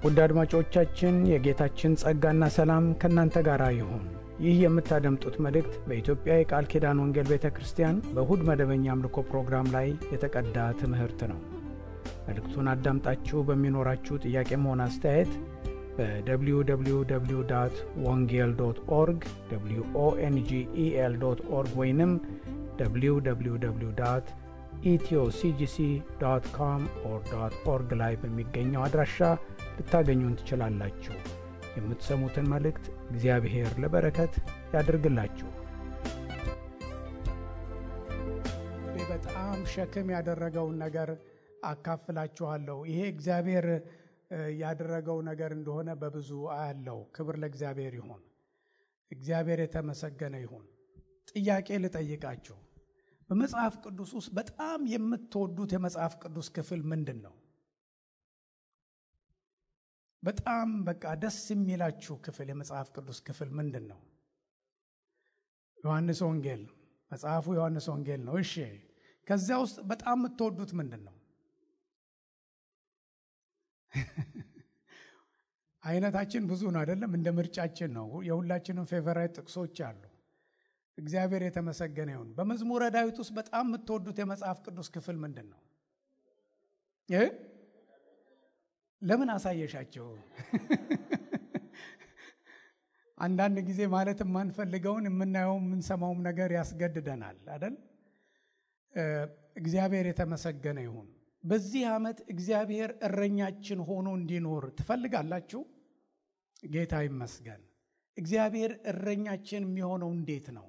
ውድ አድማጮቻችን የጌታችን ጸጋና ሰላም ከእናንተ ጋር ይሁን። ይህ የምታደምጡት መልእክት በኢትዮጵያ የቃል ኪዳን ወንጌል ቤተ ክርስቲያን በእሁድ መደበኛ አምልኮ ፕሮግራም ላይ የተቀዳ ትምህርት ነው። መልእክቱን አዳምጣችሁ በሚኖራችሁ ጥያቄም ሆነ አስተያየት በwww ወንጌል ዶት ኦርግ ኦንጌል ዶት ኦርግ ወይንም www ኢትዮሲጂሲ ዶት ኮም ኦር ዶት ኦርግ ላይ በሚገኘው አድራሻ ልታገኙን ትችላላችሁ። የምትሰሙትን መልእክት እግዚአብሔር ለበረከት ያድርግላችሁ። በጣም ሸክም ያደረገውን ነገር አካፍላችኋለሁ። ይሄ እግዚአብሔር ያደረገው ነገር እንደሆነ በብዙ አያለው። ክብር ለእግዚአብሔር ይሁን። እግዚአብሔር የተመሰገነ ይሁን። ጥያቄ ልጠይቃችሁ። በመጽሐፍ ቅዱስ ውስጥ በጣም የምትወዱት የመጽሐፍ ቅዱስ ክፍል ምንድን ነው? በጣም በቃ ደስ የሚላችሁ ክፍል የመጽሐፍ ቅዱስ ክፍል ምንድን ነው? ዮሐንስ ወንጌል መጽሐፉ ዮሐንስ ወንጌል ነው። እሺ፣ ከዚያ ውስጥ በጣም የምትወዱት ምንድን ነው? አይነታችን ብዙ ነው አይደለም? እንደ ምርጫችን ነው። የሁላችንም ፌቨራይት ጥቅሶች አሉ። እግዚአብሔር የተመሰገነ ይሁን። በመዝሙረ ዳዊት ውስጥ በጣም የምትወዱት የመጽሐፍ ቅዱስ ክፍል ምንድን ነው? ለምን አሳየሻቸው? አንዳንድ ጊዜ ማለት የማንፈልገውን የምናየው የምንሰማውም ነገር ያስገድደናል አይደል? እግዚአብሔር የተመሰገነ ይሁን። በዚህ ዓመት እግዚአብሔር እረኛችን ሆኖ እንዲኖር ትፈልጋላችሁ? ጌታ ይመስገን። እግዚአብሔር እረኛችን የሚሆነው እንዴት ነው?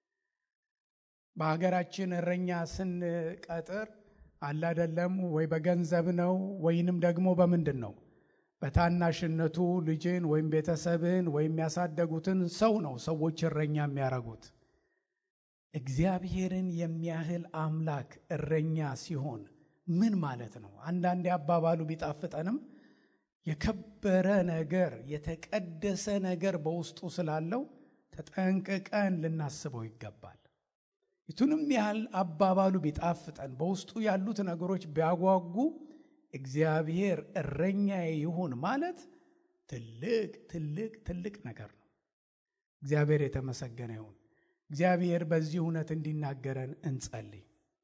በሀገራችን እረኛ ስንቀጥር አላደለም ወይ በገንዘብ ነው ወይንም ደግሞ በምንድን ነው? በታናሽነቱ ልጅን ወይም ቤተሰብን ወይም ያሳደጉትን ሰው ነው ሰዎች እረኛ የሚያደርጉት። እግዚአብሔርን የሚያህል አምላክ እረኛ ሲሆን ምን ማለት ነው? አንዳንዴ አባባሉ ቢጣፍጠንም የከበረ ነገር የተቀደሰ ነገር በውስጡ ስላለው ተጠንቅቀን ልናስበው ይገባል። የቱንም ያህል አባባሉ ቢጣፍጠን በውስጡ ያሉት ነገሮች ቢያጓጉ እግዚአብሔር እረኛዬ ይሁን ማለት ትልቅ ትልቅ ትልቅ ነገር ነው። እግዚአብሔር የተመሰገነ ይሁን። እግዚአብሔር በዚህ እውነት እንዲናገረን እንጸልይ።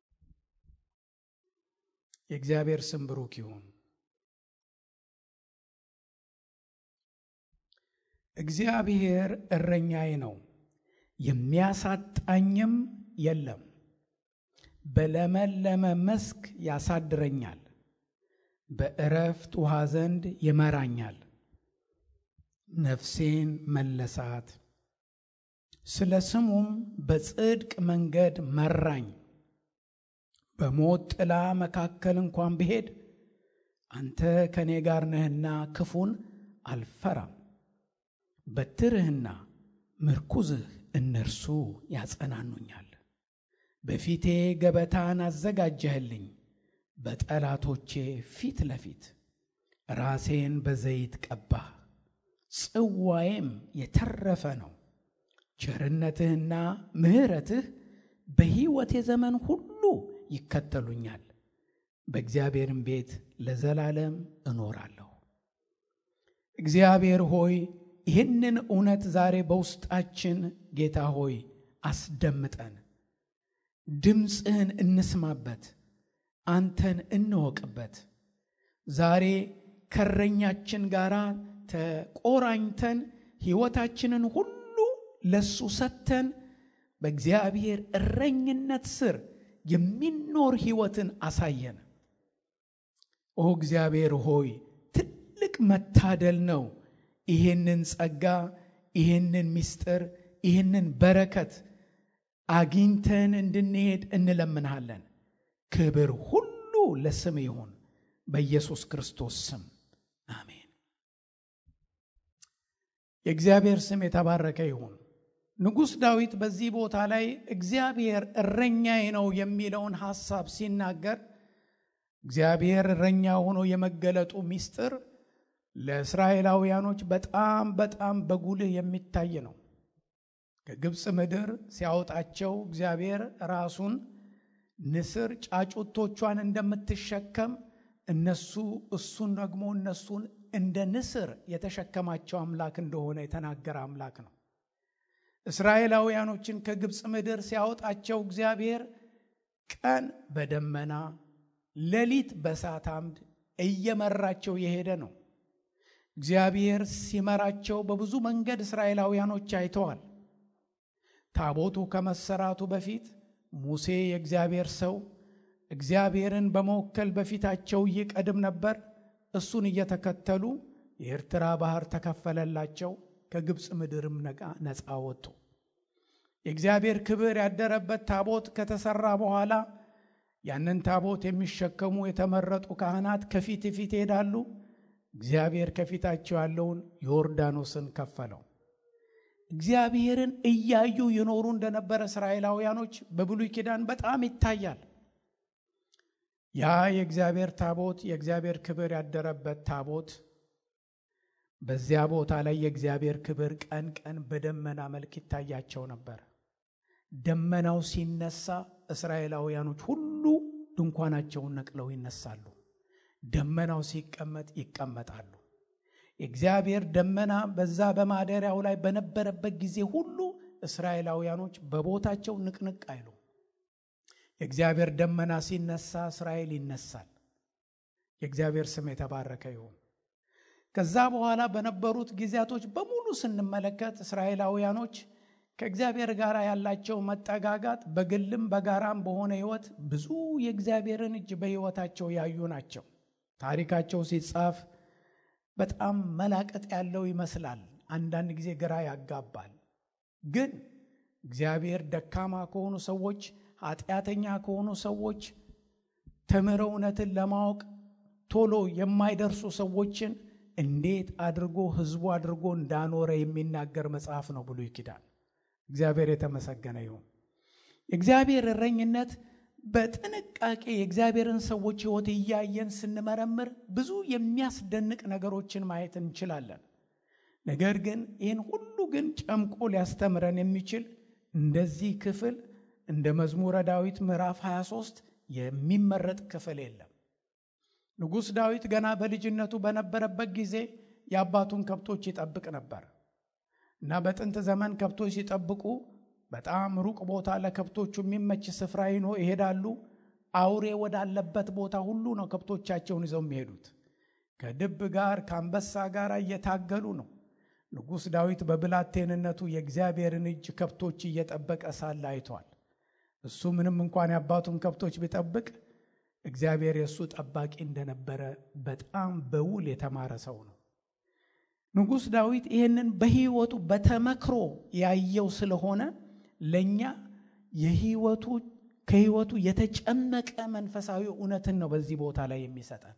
የእግዚአብሔር ስም ብሩክ ይሁን። እግዚአብሔር እረኛዬ ነው፣ የሚያሳጣኝም የለም። በለመለመ መስክ ያሳድረኛል፣ በእረፍት ውሃ ዘንድ ይመራኛል። ነፍሴን መለሳት፣ ስለ ስሙም በጽድቅ መንገድ መራኝ። በሞት ጥላ መካከል እንኳን ብሄድ አንተ ከእኔ ጋር ነህና ክፉን አልፈራም። በትርህና ምርኩዝህ እነርሱ ያጸናኑኛል። በፊቴ ገበታን አዘጋጀህልኝ፣ በጠላቶቼ ፊት ለፊት ራሴን በዘይት ቀባህ፣ ጽዋዬም የተረፈ ነው። ቸርነትህና ምሕረትህ በሕይወቴ ዘመን ሁሉ ይከተሉኛል። በእግዚአብሔርም ቤት ለዘላለም እኖራለሁ። እግዚአብሔር ሆይ ይህንን እውነት ዛሬ በውስጣችን ጌታ ሆይ አስደምጠን፣ ድምፅህን እንስማበት፣ አንተን እንወቅበት። ዛሬ ከእረኛችን ጋር ተቆራኝተን ሕይወታችንን ሁሉ ለሱ ሰጥተን በእግዚአብሔር እረኝነት ስር የሚኖር ሕይወትን አሳየን። ኦ እግዚአብሔር ሆይ ትልቅ መታደል ነው። ይህንን ጸጋ፣ ይህንን ምስጢር፣ ይህንን በረከት አግኝተን እንድንሄድ እንለምንሃለን። ክብር ሁሉ ለስም ይሁን፣ በኢየሱስ ክርስቶስ ስም አሜን። የእግዚአብሔር ስም የተባረከ ይሁን። ንጉሥ ዳዊት በዚህ ቦታ ላይ እግዚአብሔር እረኛዬ ነው የሚለውን ሐሳብ ሲናገር እግዚአብሔር እረኛ ሆኖ የመገለጡ ምስጢር ለእስራኤላውያኖች በጣም በጣም በጉልህ የሚታይ ነው። ከግብፅ ምድር ሲያወጣቸው እግዚአብሔር ራሱን ንስር ጫጩቶቿን እንደምትሸከም እነሱ እሱን ደግሞ እነሱን እንደ ንስር የተሸከማቸው አምላክ እንደሆነ የተናገረ አምላክ ነው። እስራኤላውያኖችን ከግብፅ ምድር ሲያወጣቸው እግዚአብሔር ቀን በደመና ሌሊት በእሳት አምድ እየመራቸው የሄደ ነው። እግዚአብሔር ሲመራቸው በብዙ መንገድ እስራኤላውያኖች አይተዋል። ታቦቱ ከመሰራቱ በፊት ሙሴ የእግዚአብሔር ሰው እግዚአብሔርን በመወከል በፊታቸው ይቀድም ነበር። እሱን እየተከተሉ የኤርትራ ባህር ተከፈለላቸው፣ ከግብፅ ምድርም ነፃ ወጡ። የእግዚአብሔር ክብር ያደረበት ታቦት ከተሰራ በኋላ ያንን ታቦት የሚሸከሙ የተመረጡ ካህናት ከፊት ፊት ይሄዳሉ። እግዚአብሔር ከፊታቸው ያለውን ዮርዳኖስን ከፈለው። እግዚአብሔርን እያዩ ይኖሩ እንደነበረ እስራኤላውያኖች በብሉይ ኪዳን በጣም ይታያል። ያ የእግዚአብሔር ታቦት የእግዚአብሔር ክብር ያደረበት ታቦት በዚያ ቦታ ላይ የእግዚአብሔር ክብር ቀን ቀን በደመና መልክ ይታያቸው ነበር። ደመናው ሲነሳ እስራኤላውያኖች ሁሉ ድንኳናቸውን ነቅለው ይነሳሉ። ደመናው ሲቀመጥ ይቀመጣሉ። የእግዚአብሔር ደመና በዛ በማደሪያው ላይ በነበረበት ጊዜ ሁሉ እስራኤላውያኖች በቦታቸው ንቅንቅ አይሉ። የእግዚአብሔር ደመና ሲነሳ እስራኤል ይነሳል። የእግዚአብሔር ስም የተባረከ ይሁን። ከዛ በኋላ በነበሩት ጊዜያቶች በሙሉ ስንመለከት እስራኤላውያኖች ከእግዚአብሔር ጋር ያላቸው መጠጋጋት በግልም በጋራም በሆነ ሕይወት ብዙ የእግዚአብሔርን እጅ በሕይወታቸው ያዩ ናቸው። ታሪካቸው ሲጻፍ በጣም መላቀጥ ያለው ይመስላል። አንዳንድ ጊዜ ግራ ያጋባል። ግን እግዚአብሔር ደካማ ከሆኑ ሰዎች፣ ኃጢአተኛ ከሆኑ ሰዎች ተምረው እውነትን ለማወቅ ቶሎ የማይደርሱ ሰዎችን እንዴት አድርጎ ሕዝቡ አድርጎ እንዳኖረ የሚናገር መጽሐፍ ነው ብሉይ ኪዳን። እግዚአብሔር የተመሰገነ ይሁን። የእግዚአብሔር እረኝነት በጥንቃቄ የእግዚአብሔርን ሰዎች ሕይወት እያየን ስንመረምር ብዙ የሚያስደንቅ ነገሮችን ማየት እንችላለን። ነገር ግን ይህን ሁሉ ግን ጨምቆ ሊያስተምረን የሚችል እንደዚህ ክፍል እንደ መዝሙረ ዳዊት ምዕራፍ 23 የሚመረጥ ክፍል የለም። ንጉሥ ዳዊት ገና በልጅነቱ በነበረበት ጊዜ የአባቱን ከብቶች ይጠብቅ ነበር እና በጥንት ዘመን ከብቶች ሲጠብቁ በጣም ሩቅ ቦታ ለከብቶቹ የሚመች ስፍራ ይኖ ይሄዳሉ። አውሬ ወዳለበት ቦታ ሁሉ ነው ከብቶቻቸውን ይዘው የሚሄዱት። ከድብ ጋር ከአንበሳ ጋር እየታገሉ ነው። ንጉሥ ዳዊት በብላቴንነቱ የእግዚአብሔርን እጅ ከብቶች እየጠበቀ ሳለ አይቷል። እሱ ምንም እንኳን የአባቱን ከብቶች ቢጠብቅ እግዚአብሔር የእሱ ጠባቂ እንደነበረ በጣም በውል የተማረ ሰው ነው። ንጉሥ ዳዊት ይህንን በሕይወቱ በተመክሮ ያየው ስለሆነ ለእኛ የሕይወቱ ከሕይወቱ የተጨመቀ መንፈሳዊ እውነትን ነው በዚህ ቦታ ላይ የሚሰጠን።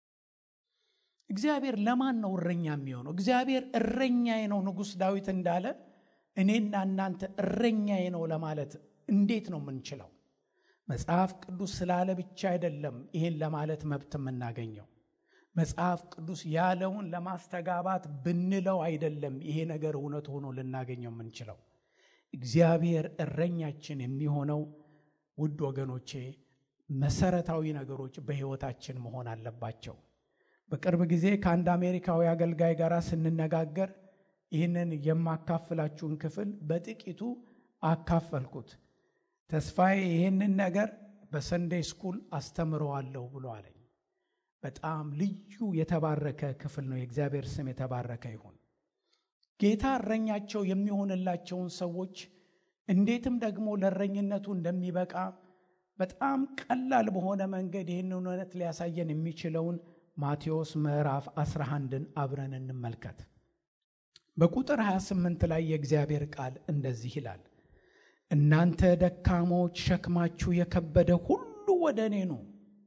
እግዚአብሔር ለማን ነው እረኛ የሚሆነው? እግዚአብሔር እረኛዬ ነው ንጉሥ ዳዊት እንዳለ እኔና እናንተ እረኛዬ ነው ለማለት እንዴት ነው የምንችለው? መጽሐፍ ቅዱስ ስላለ ብቻ አይደለም ይህን ለማለት መብት የምናገኘው። መጽሐፍ ቅዱስ ያለውን ለማስተጋባት ብንለው አይደለም ይሄ ነገር እውነት ሆኖ ልናገኘው የምንችለው። እግዚአብሔር እረኛችን የሚሆነው ውድ ወገኖቼ መሰረታዊ ነገሮች በሕይወታችን መሆን አለባቸው። በቅርብ ጊዜ ከአንድ አሜሪካዊ አገልጋይ ጋር ስንነጋገር ይህንን የማካፍላችሁን ክፍል በጥቂቱ አካፈልኩት። ተስፋዬ ይህንን ነገር በሰንዴይ ስኩል አስተምረዋለሁ ብሎ አለኝ። በጣም ልዩ የተባረከ ክፍል ነው። የእግዚአብሔር ስም የተባረከ ይሁን። ጌታ እረኛቸው የሚሆንላቸውን ሰዎች እንዴትም ደግሞ ለእረኝነቱ እንደሚበቃ በጣም ቀላል በሆነ መንገድ ይህን እውነት ሊያሳየን የሚችለውን ማቴዎስ ምዕራፍ 11ን አብረን እንመልከት። በቁጥር 28 ላይ የእግዚአብሔር ቃል እንደዚህ ይላል፣ እናንተ ደካሞች ሸክማችሁ የከበደ ሁሉ ወደ እኔ ኑ።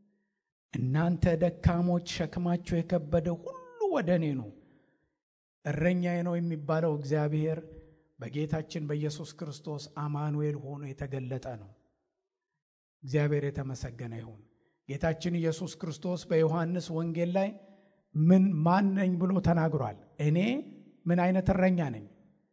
እናንተ ደካሞች ሸክማችሁ የከበደ ሁሉ ወደ እኔ ኑ። እረኛዬ ነው የሚባለው እግዚአብሔር በጌታችን በኢየሱስ ክርስቶስ አማኑኤል ሆኖ የተገለጠ ነው። እግዚአብሔር የተመሰገነ ይሁን። ጌታችን ኢየሱስ ክርስቶስ በዮሐንስ ወንጌል ላይ ምን ማን ነኝ ብሎ ተናግሯል። እኔ ምን አይነት እረኛ ነኝ?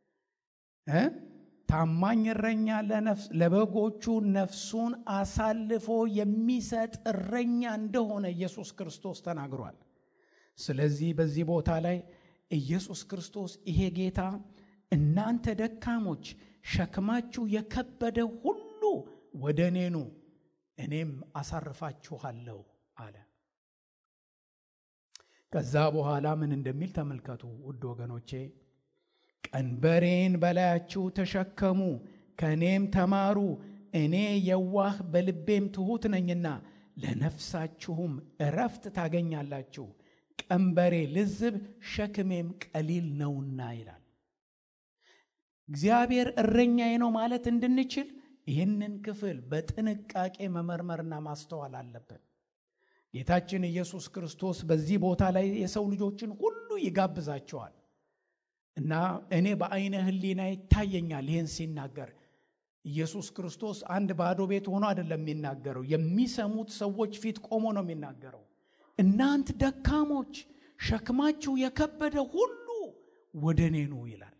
ታማኝ እረኛ ለበጎቹ ነፍሱን አሳልፎ የሚሰጥ እረኛ እንደሆነ ኢየሱስ ክርስቶስ ተናግሯል። ስለዚህ በዚህ ቦታ ላይ ኢየሱስ ክርስቶስ ይሄ ጌታ እናንተ ደካሞች ሸክማችሁ የከበደ ሁሉ ወደ እኔ ኑ እኔም አሳርፋችኋለሁ አለ። ከዛ በኋላ ምን እንደሚል ተመልከቱ ውድ ወገኖቼ። ቀንበሬን በላያችሁ ተሸከሙ፣ ከእኔም ተማሩ፣ እኔ የዋህ በልቤም ትሑት ነኝና ለነፍሳችሁም እረፍት ታገኛላችሁ። ቀንበሬ ልዝብ ሸክሜም ቀሊል ነውና ይላል። እግዚአብሔር እረኛዬ ነው ማለት እንድንችል ይህንን ክፍል በጥንቃቄ መመርመርና ማስተዋል አለብን። ጌታችን ኢየሱስ ክርስቶስ በዚህ ቦታ ላይ የሰው ልጆችን ሁሉ ይጋብዛቸዋል እና እኔ በአይነ ሕሊና ይታየኛል ይህን ሲናገር ኢየሱስ ክርስቶስ አንድ ባዶ ቤት ሆኖ አይደለም የሚናገረው፣ የሚሰሙት ሰዎች ፊት ቆሞ ነው የሚናገረው። እናንት ደካሞች ሸክማችሁ የከበደ ሁሉ ወደ እኔ ኑ ይላል።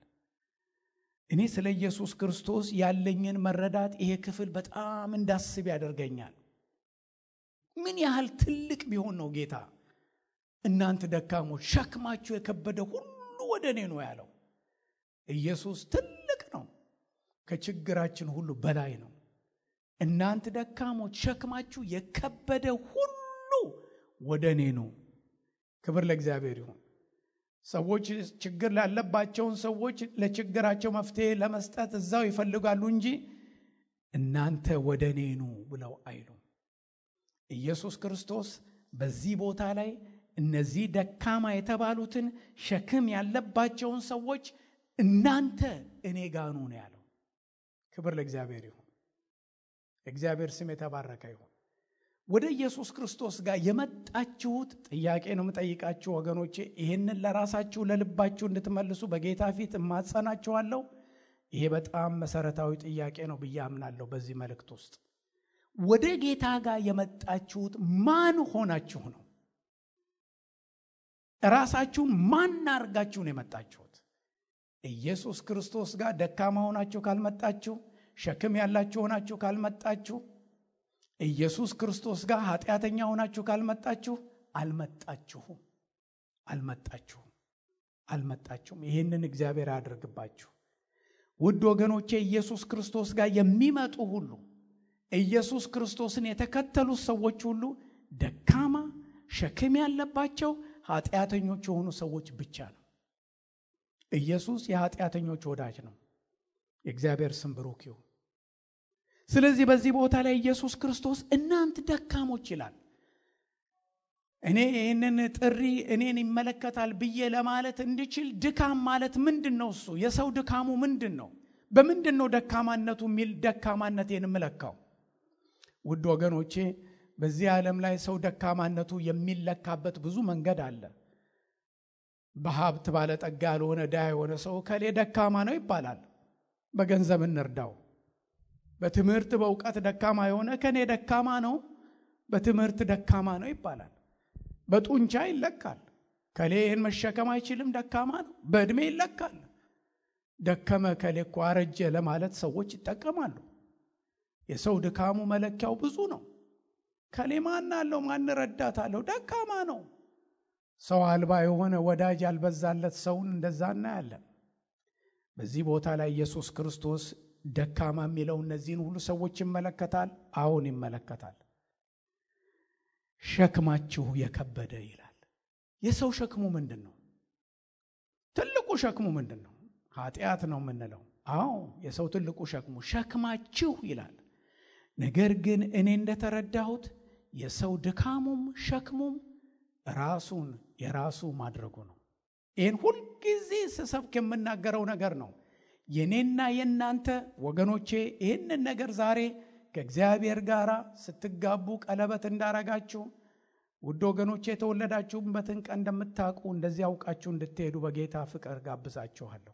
እኔ ስለ ኢየሱስ ክርስቶስ ያለኝን መረዳት ይሄ ክፍል በጣም እንዳስብ ያደርገኛል። ምን ያህል ትልቅ ቢሆን ነው ጌታ እናንተ ደካሞች ሸክማችሁ የከበደ ሁሉ ወደ እኔ ነው ያለው። ኢየሱስ ትልቅ ነው፣ ከችግራችን ሁሉ በላይ ነው። እናንተ ደካሞች ሸክማችሁ የከበደ ሁሉ ወደ እኔ ነው። ክብር ለእግዚአብሔር ይሁን። ሰዎች ችግር ላለባቸውን ሰዎች ለችግራቸው መፍትሄ ለመስጠት እዛው ይፈልጋሉ እንጂ እናንተ ወደ እኔ ኑ ብለው አይሉም። ኢየሱስ ክርስቶስ በዚህ ቦታ ላይ እነዚህ ደካማ የተባሉትን ሸክም ያለባቸውን ሰዎች እናንተ እኔ ጋኑ ነው ያለው። ክብር ለእግዚአብሔር ይሁን። እግዚአብሔር ስም የተባረከ ይሁን። ወደ ኢየሱስ ክርስቶስ ጋር የመጣችሁት ጥያቄ ነው የምጠይቃችሁ ወገኖቼ። ይህንን ለራሳችሁ ለልባችሁ እንድትመልሱ በጌታ ፊት እማጸናችኋለሁ። ይሄ በጣም መሰረታዊ ጥያቄ ነው ብዬ አምናለሁ። በዚህ መልእክት ውስጥ ወደ ጌታ ጋር የመጣችሁት ማን ሆናችሁ ነው? ራሳችሁን ማን አድርጋችሁ ነው የመጣችሁት? ኢየሱስ ክርስቶስ ጋር ደካማ ሆናችሁ ካልመጣችሁ፣ ሸክም ያላችሁ ሆናችሁ ካልመጣችሁ ኢየሱስ ክርስቶስ ጋር ኃጢአተኛ ሆናችሁ ካልመጣችሁ አልመጣችሁም፣ አልመጣችሁም፣ አልመጣችሁም። ይህንን እግዚአብሔር ያደርግባችሁ። ውድ ወገኖቼ ኢየሱስ ክርስቶስ ጋር የሚመጡ ሁሉ ኢየሱስ ክርስቶስን የተከተሉት ሰዎች ሁሉ ደካማ ሸክም ያለባቸው ኃጢአተኞች የሆኑ ሰዎች ብቻ ነው። ኢየሱስ የኃጢአተኞች ወዳጅ ነው። የእግዚአብሔር ስም ብሩክ ይሁን። ስለዚህ በዚህ ቦታ ላይ ኢየሱስ ክርስቶስ እናንት ደካሞች ይላል። እኔ ይህንን ጥሪ እኔን ይመለከታል ብዬ ለማለት እንድችል ድካም ማለት ምንድን ነው? እሱ የሰው ድካሙ ምንድን ነው? በምንድን ነው ደካማነቱ የሚል ደካማነት የምለካው? ውድ ወገኖቼ በዚህ ዓለም ላይ ሰው ደካማነቱ የሚለካበት ብዙ መንገድ አለ። በሀብት ባለጠጋ ያልሆነ ድሃ የሆነ ሰው ከሌ ደካማ ነው ይባላል። በገንዘብ እንርዳው። በትምህርት በእውቀት ደካማ የሆነ ከኔ ደካማ ነው፣ በትምህርት ደካማ ነው ይባላል። በጡንቻ ይለካል። ከሌ ይህን መሸከም አይችልም ደካማ ነው። በዕድሜ ይለካል። ደከመ ከሌ እኮ አረጀ ለማለት ሰዎች ይጠቀማሉ። የሰው ድካሙ መለኪያው ብዙ ነው። ከሌ ማን አለው ማን ረዳት አለው ደካማ ነው። ሰው አልባ የሆነ ወዳጅ ያልበዛለት ሰውን እንደዛ እናያለን። በዚህ ቦታ ላይ ኢየሱስ ክርስቶስ ደካማ የሚለው እነዚህን ሁሉ ሰዎች ይመለከታል። አሁን ይመለከታል። ሸክማችሁ የከበደ ይላል። የሰው ሸክሙ ምንድን ነው? ትልቁ ሸክሙ ምንድን ነው? ኃጢአት ነው የምንለው። አዎ የሰው ትልቁ ሸክሙ ሸክማችሁ ይላል። ነገር ግን እኔ እንደተረዳሁት የሰው ድካሙም ሸክሙም ራሱን የራሱ ማድረጉ ነው። ይህን ሁልጊዜ ስሰብክ የምናገረው ነገር ነው። የኔና የእናንተ ወገኖቼ ይህንን ነገር ዛሬ ከእግዚአብሔር ጋር ስትጋቡ ቀለበት እንዳረጋችሁ ውድ ወገኖቼ የተወለዳችሁበትን ቀን እንደምታውቁ እንደዚህ አውቃችሁ እንድትሄዱ በጌታ ፍቅር ጋብዛችኋለሁ።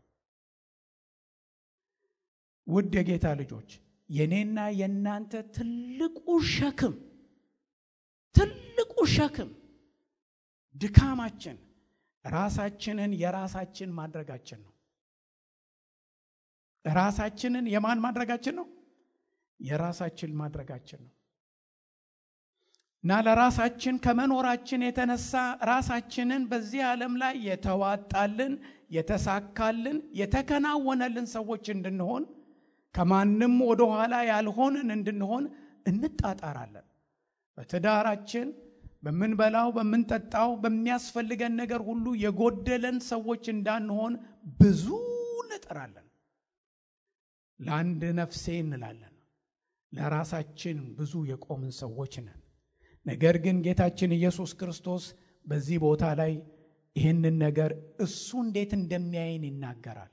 ውድ የጌታ ልጆች የኔና የእናንተ ትልቁ ሸክም ትልቁ ሸክም ድካማችን ራሳችንን የራሳችን ማድረጋችን ነው። ራሳችንን የማን ማድረጋችን ነው? የራሳችን ማድረጋችን ነው። እና ለራሳችን ከመኖራችን የተነሳ ራሳችንን በዚህ ዓለም ላይ የተዋጣልን የተሳካልን የተከናወነልን ሰዎች እንድንሆን ከማንም ወደኋላ ያልሆንን እንድንሆን እንጣጣራለን። በትዳራችን በምንበላው፣ በምንጠጣው፣ በሚያስፈልገን ነገር ሁሉ የጎደለን ሰዎች እንዳንሆን ብዙ እንጥራለን። ለአንድ ነፍሴ እንላለን። ለራሳችን ብዙ የቆምን ሰዎች ነን። ነገር ግን ጌታችን ኢየሱስ ክርስቶስ በዚህ ቦታ ላይ ይህንን ነገር እሱ እንዴት እንደሚያይን ይናገራል።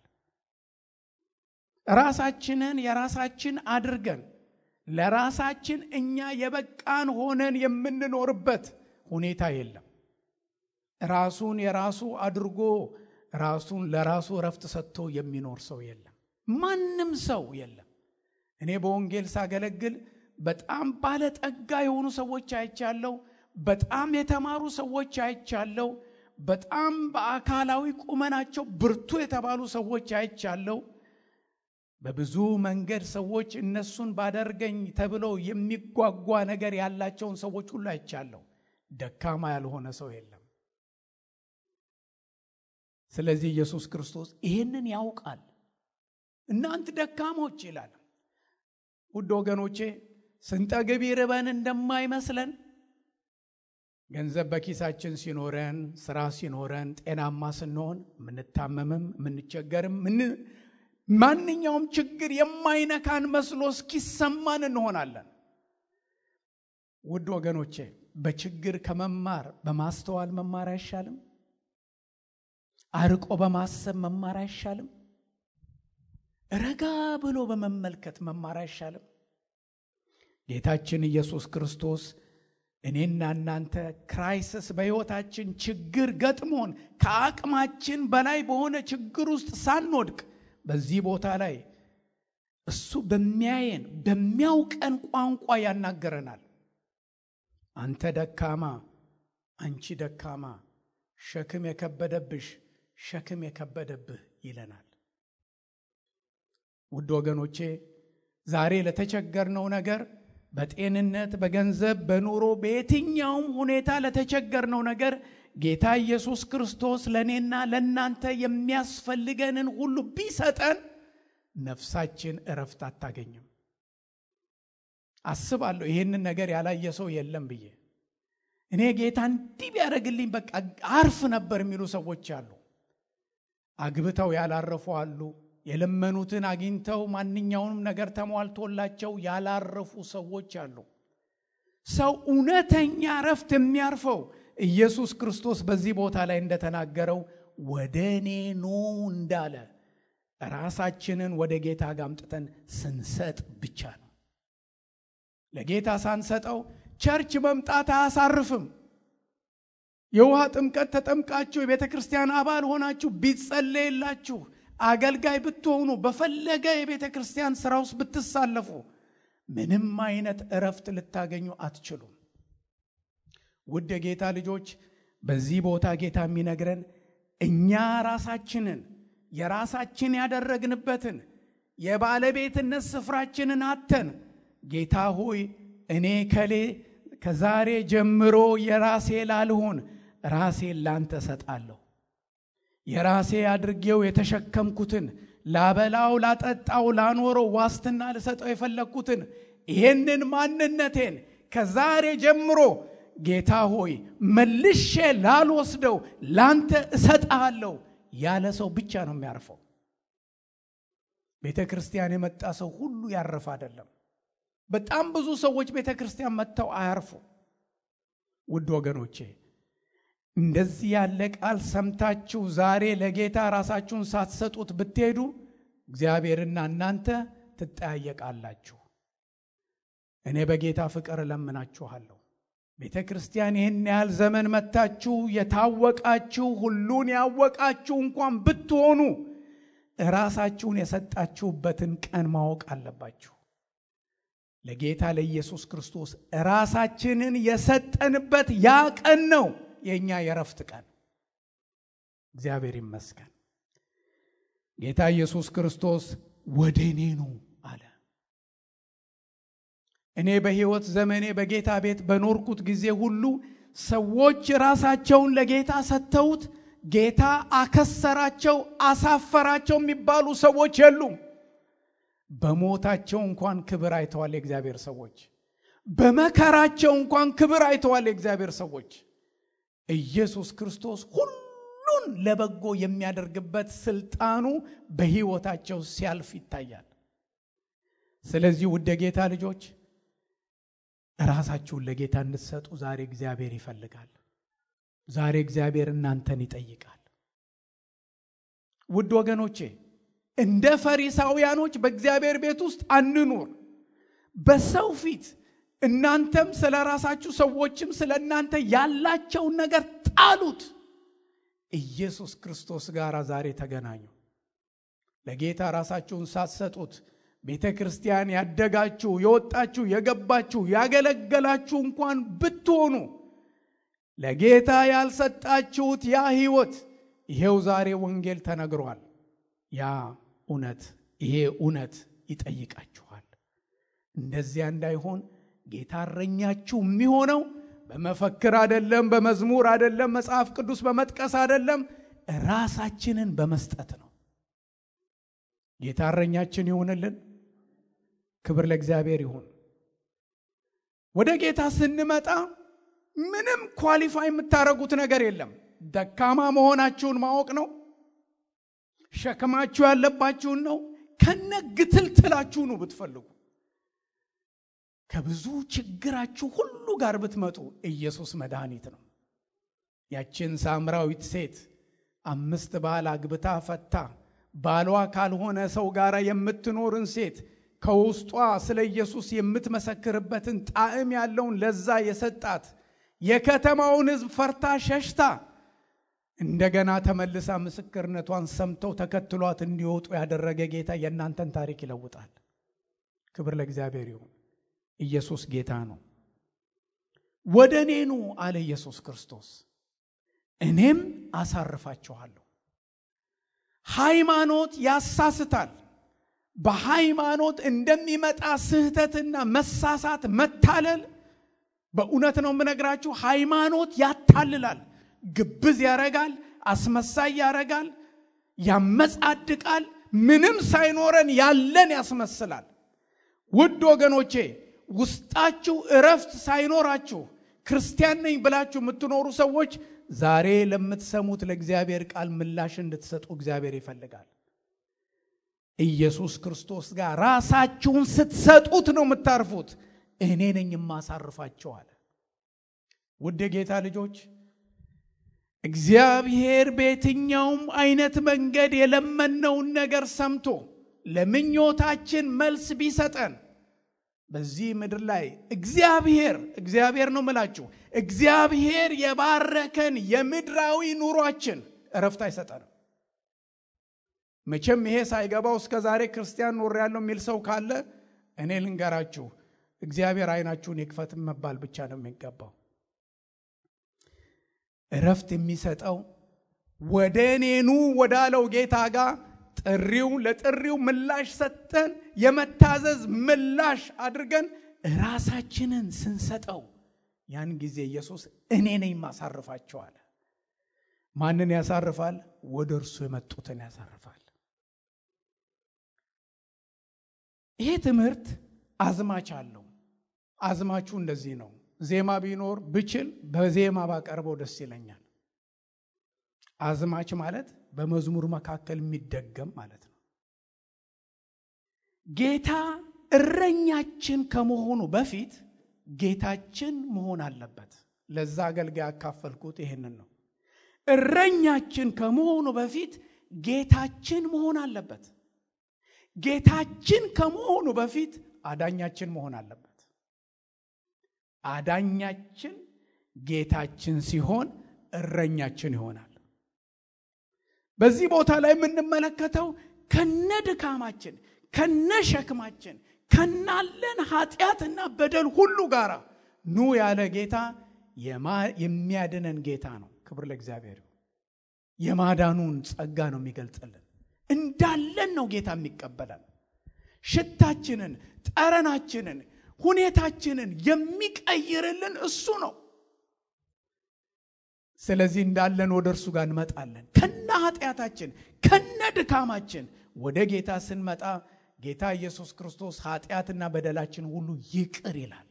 ራሳችንን የራሳችን አድርገን ለራሳችን እኛ የበቃን ሆነን የምንኖርበት ሁኔታ የለም። ራሱን የራሱ አድርጎ ራሱን ለራሱ እረፍት ሰጥቶ የሚኖር ሰው የለም። ማንም ሰው የለም። እኔ በወንጌል ሳገለግል በጣም ባለጠጋ የሆኑ ሰዎች አይቻለሁ። በጣም የተማሩ ሰዎች አይቻለሁ። በጣም በአካላዊ ቁመናቸው ብርቱ የተባሉ ሰዎች አይቻለሁ። በብዙ መንገድ ሰዎች እነሱን ባደርገኝ ተብለው የሚጓጓ ነገር ያላቸውን ሰዎች ሁሉ አይቻለሁ። ደካማ ያልሆነ ሰው የለም። ስለዚህ ኢየሱስ ክርስቶስ ይህንን ያውቃል። እናንት ደካሞች ይላል። ውድ ወገኖቼ ስንጠግብ ይርበን እንደማይመስለን ገንዘብ በኪሳችን ሲኖረን፣ ስራ ሲኖረን፣ ጤናማ ስንሆን፣ የምንታመምም የምንቸገርም ማንኛውም ችግር የማይነካን መስሎ እስኪሰማን እንሆናለን። ውድ ወገኖቼ በችግር ከመማር በማስተዋል መማር አይሻልም? አርቆ በማሰብ መማር አይሻልም? ረጋ ብሎ በመመልከት መማር አይሻልም? ጌታችን ኢየሱስ ክርስቶስ እኔና እናንተ ክራይሲስ በሕይወታችን ችግር ገጥሞን ከአቅማችን በላይ በሆነ ችግር ውስጥ ሳንወድቅ በዚህ ቦታ ላይ እሱ በሚያየን በሚያውቀን ቋንቋ ያናገረናል። አንተ ደካማ፣ አንቺ ደካማ፣ ሸክም የከበደብሽ፣ ሸክም የከበደብህ ይለናል። ውድ ወገኖቼ ዛሬ ለተቸገርነው ነገር በጤንነት፣ በገንዘብ፣ በኑሮ በየትኛውም ሁኔታ ለተቸገርነው ነገር ጌታ ኢየሱስ ክርስቶስ ለእኔና ለእናንተ የሚያስፈልገንን ሁሉ ቢሰጠን ነፍሳችን እረፍት አታገኝም። አስባለሁ ይህንን ነገር ያላየ ሰው የለም ብዬ እኔ ጌታ እንዲህ ቢያደርግልኝ በቃ አርፍ ነበር የሚሉ ሰዎች አሉ። አግብተው ያላረፉ አሉ። የለመኑትን አግኝተው ማንኛውንም ነገር ተሟልቶላቸው ያላረፉ ሰዎች አሉ። ሰው እውነተኛ እረፍት የሚያርፈው ኢየሱስ ክርስቶስ በዚህ ቦታ ላይ እንደተናገረው ወደ እኔ ኑ እንዳለ ራሳችንን ወደ ጌታ ጋር አምጥተን ስንሰጥ ብቻ ነው። ለጌታ ሳንሰጠው ቸርች መምጣት አያሳርፍም። የውሃ ጥምቀት ተጠምቃችሁ የቤተ ክርስቲያን አባል ሆናችሁ ቢጸለይላችሁ አገልጋይ ብትሆኑ በፈለገ የቤተ ክርስቲያን ስራ ውስጥ ብትሳለፉ ምንም አይነት እረፍት ልታገኙ አትችሉም። ውድ የጌታ ልጆች በዚህ ቦታ ጌታ የሚነግረን እኛ ራሳችንን የራሳችን ያደረግንበትን የባለቤትነት ስፍራችንን አተን ጌታ ሆይ እኔ ከሌ ከዛሬ ጀምሮ የራሴ ላልሆን ራሴን ላንተ ሰጣለሁ የራሴ አድርጌው የተሸከምኩትን ላበላው፣ ላጠጣው፣ ላኖረው ዋስትና ልሰጠው የፈለግኩትን ይሄንን ማንነቴን ከዛሬ ጀምሮ ጌታ ሆይ መልሼ ላልወስደው ላንተ እሰጥሃለሁ ያለ ሰው ብቻ ነው የሚያርፈው። ቤተ ክርስቲያን የመጣ ሰው ሁሉ ያረፈ አይደለም። በጣም ብዙ ሰዎች ቤተ ክርስቲያን መጥተው አያርፉ። ውድ ወገኖቼ እንደዚህ ያለ ቃል ሰምታችሁ ዛሬ ለጌታ ራሳችሁን ሳትሰጡት ብትሄዱ እግዚአብሔርና እናንተ ትጠያየቃላችሁ። እኔ በጌታ ፍቅር እለምናችኋለሁ። ቤተ ክርስቲያን ይህን ያህል ዘመን መታችሁ የታወቃችሁ ሁሉን ያወቃችሁ እንኳን ብትሆኑ ራሳችሁን የሰጣችሁበትን ቀን ማወቅ አለባችሁ። ለጌታ ለኢየሱስ ክርስቶስ ራሳችንን የሰጠንበት ያ ቀን ነው የእኛ የረፍት ቀን። እግዚአብሔር ይመስገን። ጌታ ኢየሱስ ክርስቶስ ወደ እኔ ኑ አለ። እኔ በሕይወት ዘመኔ በጌታ ቤት በኖርኩት ጊዜ ሁሉ ሰዎች ራሳቸውን ለጌታ ሰጥተውት ጌታ አከሰራቸው፣ አሳፈራቸው የሚባሉ ሰዎች የሉም። በሞታቸው እንኳን ክብር አይተዋል የእግዚአብሔር ሰዎች። በመከራቸው እንኳን ክብር አይተዋል የእግዚአብሔር ሰዎች። ኢየሱስ ክርስቶስ ሁሉን ለበጎ የሚያደርግበት ስልጣኑ በሕይወታቸው ሲያልፍ ይታያል። ስለዚህ ውድ የጌታ ልጆች ራሳችሁን ለጌታ እንድትሰጡ ዛሬ እግዚአብሔር ይፈልጋል። ዛሬ እግዚአብሔር እናንተን ይጠይቃል። ውድ ወገኖቼ እንደ ፈሪሳውያኖች በእግዚአብሔር ቤት ውስጥ አንኑር። በሰው ፊት እናንተም ስለ ራሳችሁ ሰዎችም ስለ እናንተ ያላቸውን ነገር ጣሉት። ኢየሱስ ክርስቶስ ጋር ዛሬ ተገናኙ። ለጌታ ራሳችሁን ሳትሰጡት ቤተ ክርስቲያን ያደጋችሁ፣ የወጣችሁ፣ የገባችሁ፣ ያገለገላችሁ እንኳን ብትሆኑ ለጌታ ያልሰጣችሁት ያ ሕይወት ይሄው ዛሬ ወንጌል ተነግሯል። ያ እውነት ይሄ እውነት ይጠይቃችኋል። እንደዚያ እንዳይሆን ጌታ እረኛችሁ የሚሆነው በመፈክር አደለም፣ በመዝሙር አደለም፣ መጽሐፍ ቅዱስ በመጥቀስ አደለም፣ ራሳችንን በመስጠት ነው። ጌታ እረኛችን ይሁንልን። ክብር ለእግዚአብሔር ይሁን። ወደ ጌታ ስንመጣ ምንም ኳሊፋይ የምታደርጉት ነገር የለም። ደካማ መሆናችሁን ማወቅ ነው። ሸክማችሁ ያለባችሁን ነው። ከነ ግትልትላችሁ ነው ብትፈልጉ ከብዙ ችግራችሁ ሁሉ ጋር ብትመጡ ኢየሱስ መድኃኒት ነው። ያችን ሳምራዊት ሴት አምስት ባል አግብታ ፈታ ባሏ ካልሆነ ሰው ጋር የምትኖርን ሴት ከውስጧ ስለ ኢየሱስ የምትመሰክርበትን ጣዕም ያለውን ለዛ የሰጣት የከተማውን ሕዝብ ፈርታ ሸሽታ እንደገና ተመልሳ ምስክርነቷን ሰምተው ተከትሏት እንዲወጡ ያደረገ ጌታ የእናንተን ታሪክ ይለውጣል። ክብር ለእግዚአብሔር ይሁን። ኢየሱስ ጌታ ነው። ወደ እኔ ኑ አለ ኢየሱስ ክርስቶስ፣ እኔም አሳርፋችኋለሁ። ሃይማኖት ያሳስታል። በሃይማኖት እንደሚመጣ ስህተትና መሳሳት፣ መታለል በእውነት ነው የምነግራችሁ። ሃይማኖት ያታልላል፣ ግብዝ ያረጋል፣ አስመሳይ ያረጋል፣ ያመጻድቃል፣ ምንም ሳይኖረን ያለን ያስመስላል። ውድ ወገኖቼ ውስጣችሁ እረፍት ሳይኖራችሁ ክርስቲያን ነኝ ብላችሁ የምትኖሩ ሰዎች ዛሬ ለምትሰሙት ለእግዚአብሔር ቃል ምላሽ እንድትሰጡ እግዚአብሔር ይፈልጋል። ኢየሱስ ክርስቶስ ጋር ራሳችሁን ስትሰጡት ነው የምታርፉት። እኔ ነኝ የማሳርፋቸው አለ። ውድ የጌታ ልጆች እግዚአብሔር በየትኛውም አይነት መንገድ የለመነውን ነገር ሰምቶ ለምኞታችን መልስ ቢሰጠን በዚህ ምድር ላይ እግዚአብሔር እግዚአብሔር ነው ምላችሁ እግዚአብሔር የባረከን የምድራዊ ኑሯችን እረፍት አይሰጠንም። መቼም ይሄ ሳይገባው እስከ ዛሬ ክርስቲያን ኖር ያለው የሚል ሰው ካለ እኔ ልንገራችሁ፣ እግዚአብሔር አይናችሁን ይክፈት መባል ብቻ ነው የሚገባው። እረፍት የሚሰጠው ወደ እኔኑ ወዳለው ጌታ ጋር ጥሪው ለጥሪው ምላሽ ሰጥተን የመታዘዝ ምላሽ አድርገን ራሳችንን ስንሰጠው ያን ጊዜ ኢየሱስ እኔ ነኝ ማሳርፋቸው አለ። ማንን ያሳርፋል? ወደ እርሱ የመጡትን ያሳርፋል። ይሄ ትምህርት አዝማች አለው። አዝማቹ እንደዚህ ነው። ዜማ ቢኖር ብችል በዜማ ባቀርበው ደስ ይለኛል። አዝማች ማለት በመዝሙር መካከል የሚደገም ማለት ነው። ጌታ እረኛችን ከመሆኑ በፊት ጌታችን መሆን አለበት። ለዛ አገልጋይ ያካፈልኩት ይሄንን ነው። እረኛችን ከመሆኑ በፊት ጌታችን መሆን አለበት። ጌታችን ከመሆኑ በፊት አዳኛችን መሆን አለበት። አዳኛችን ጌታችን ሲሆን እረኛችን ይሆናል። በዚህ ቦታ ላይ የምንመለከተው ከነ ድካማችን ከነ ሸክማችን ከናለን ኃጢአትና በደል ሁሉ ጋር ኑ ያለ ጌታ የሚያድነን ጌታ ነው። ክብር ለእግዚአብሔር። የማዳኑን ጸጋ ነው የሚገልጽልን። እንዳለን ነው ጌታ የሚቀበለን። ሽታችንን፣ ጠረናችንን፣ ሁኔታችንን የሚቀይርልን እሱ ነው። ስለዚህ እንዳለን ወደ እርሱ ጋር እንመጣለን። ከነ ኃጢአታችን ከነ ድካማችን ወደ ጌታ ስንመጣ ጌታ ኢየሱስ ክርስቶስ ኃጢአትና በደላችን ሁሉ ይቅር ይላል።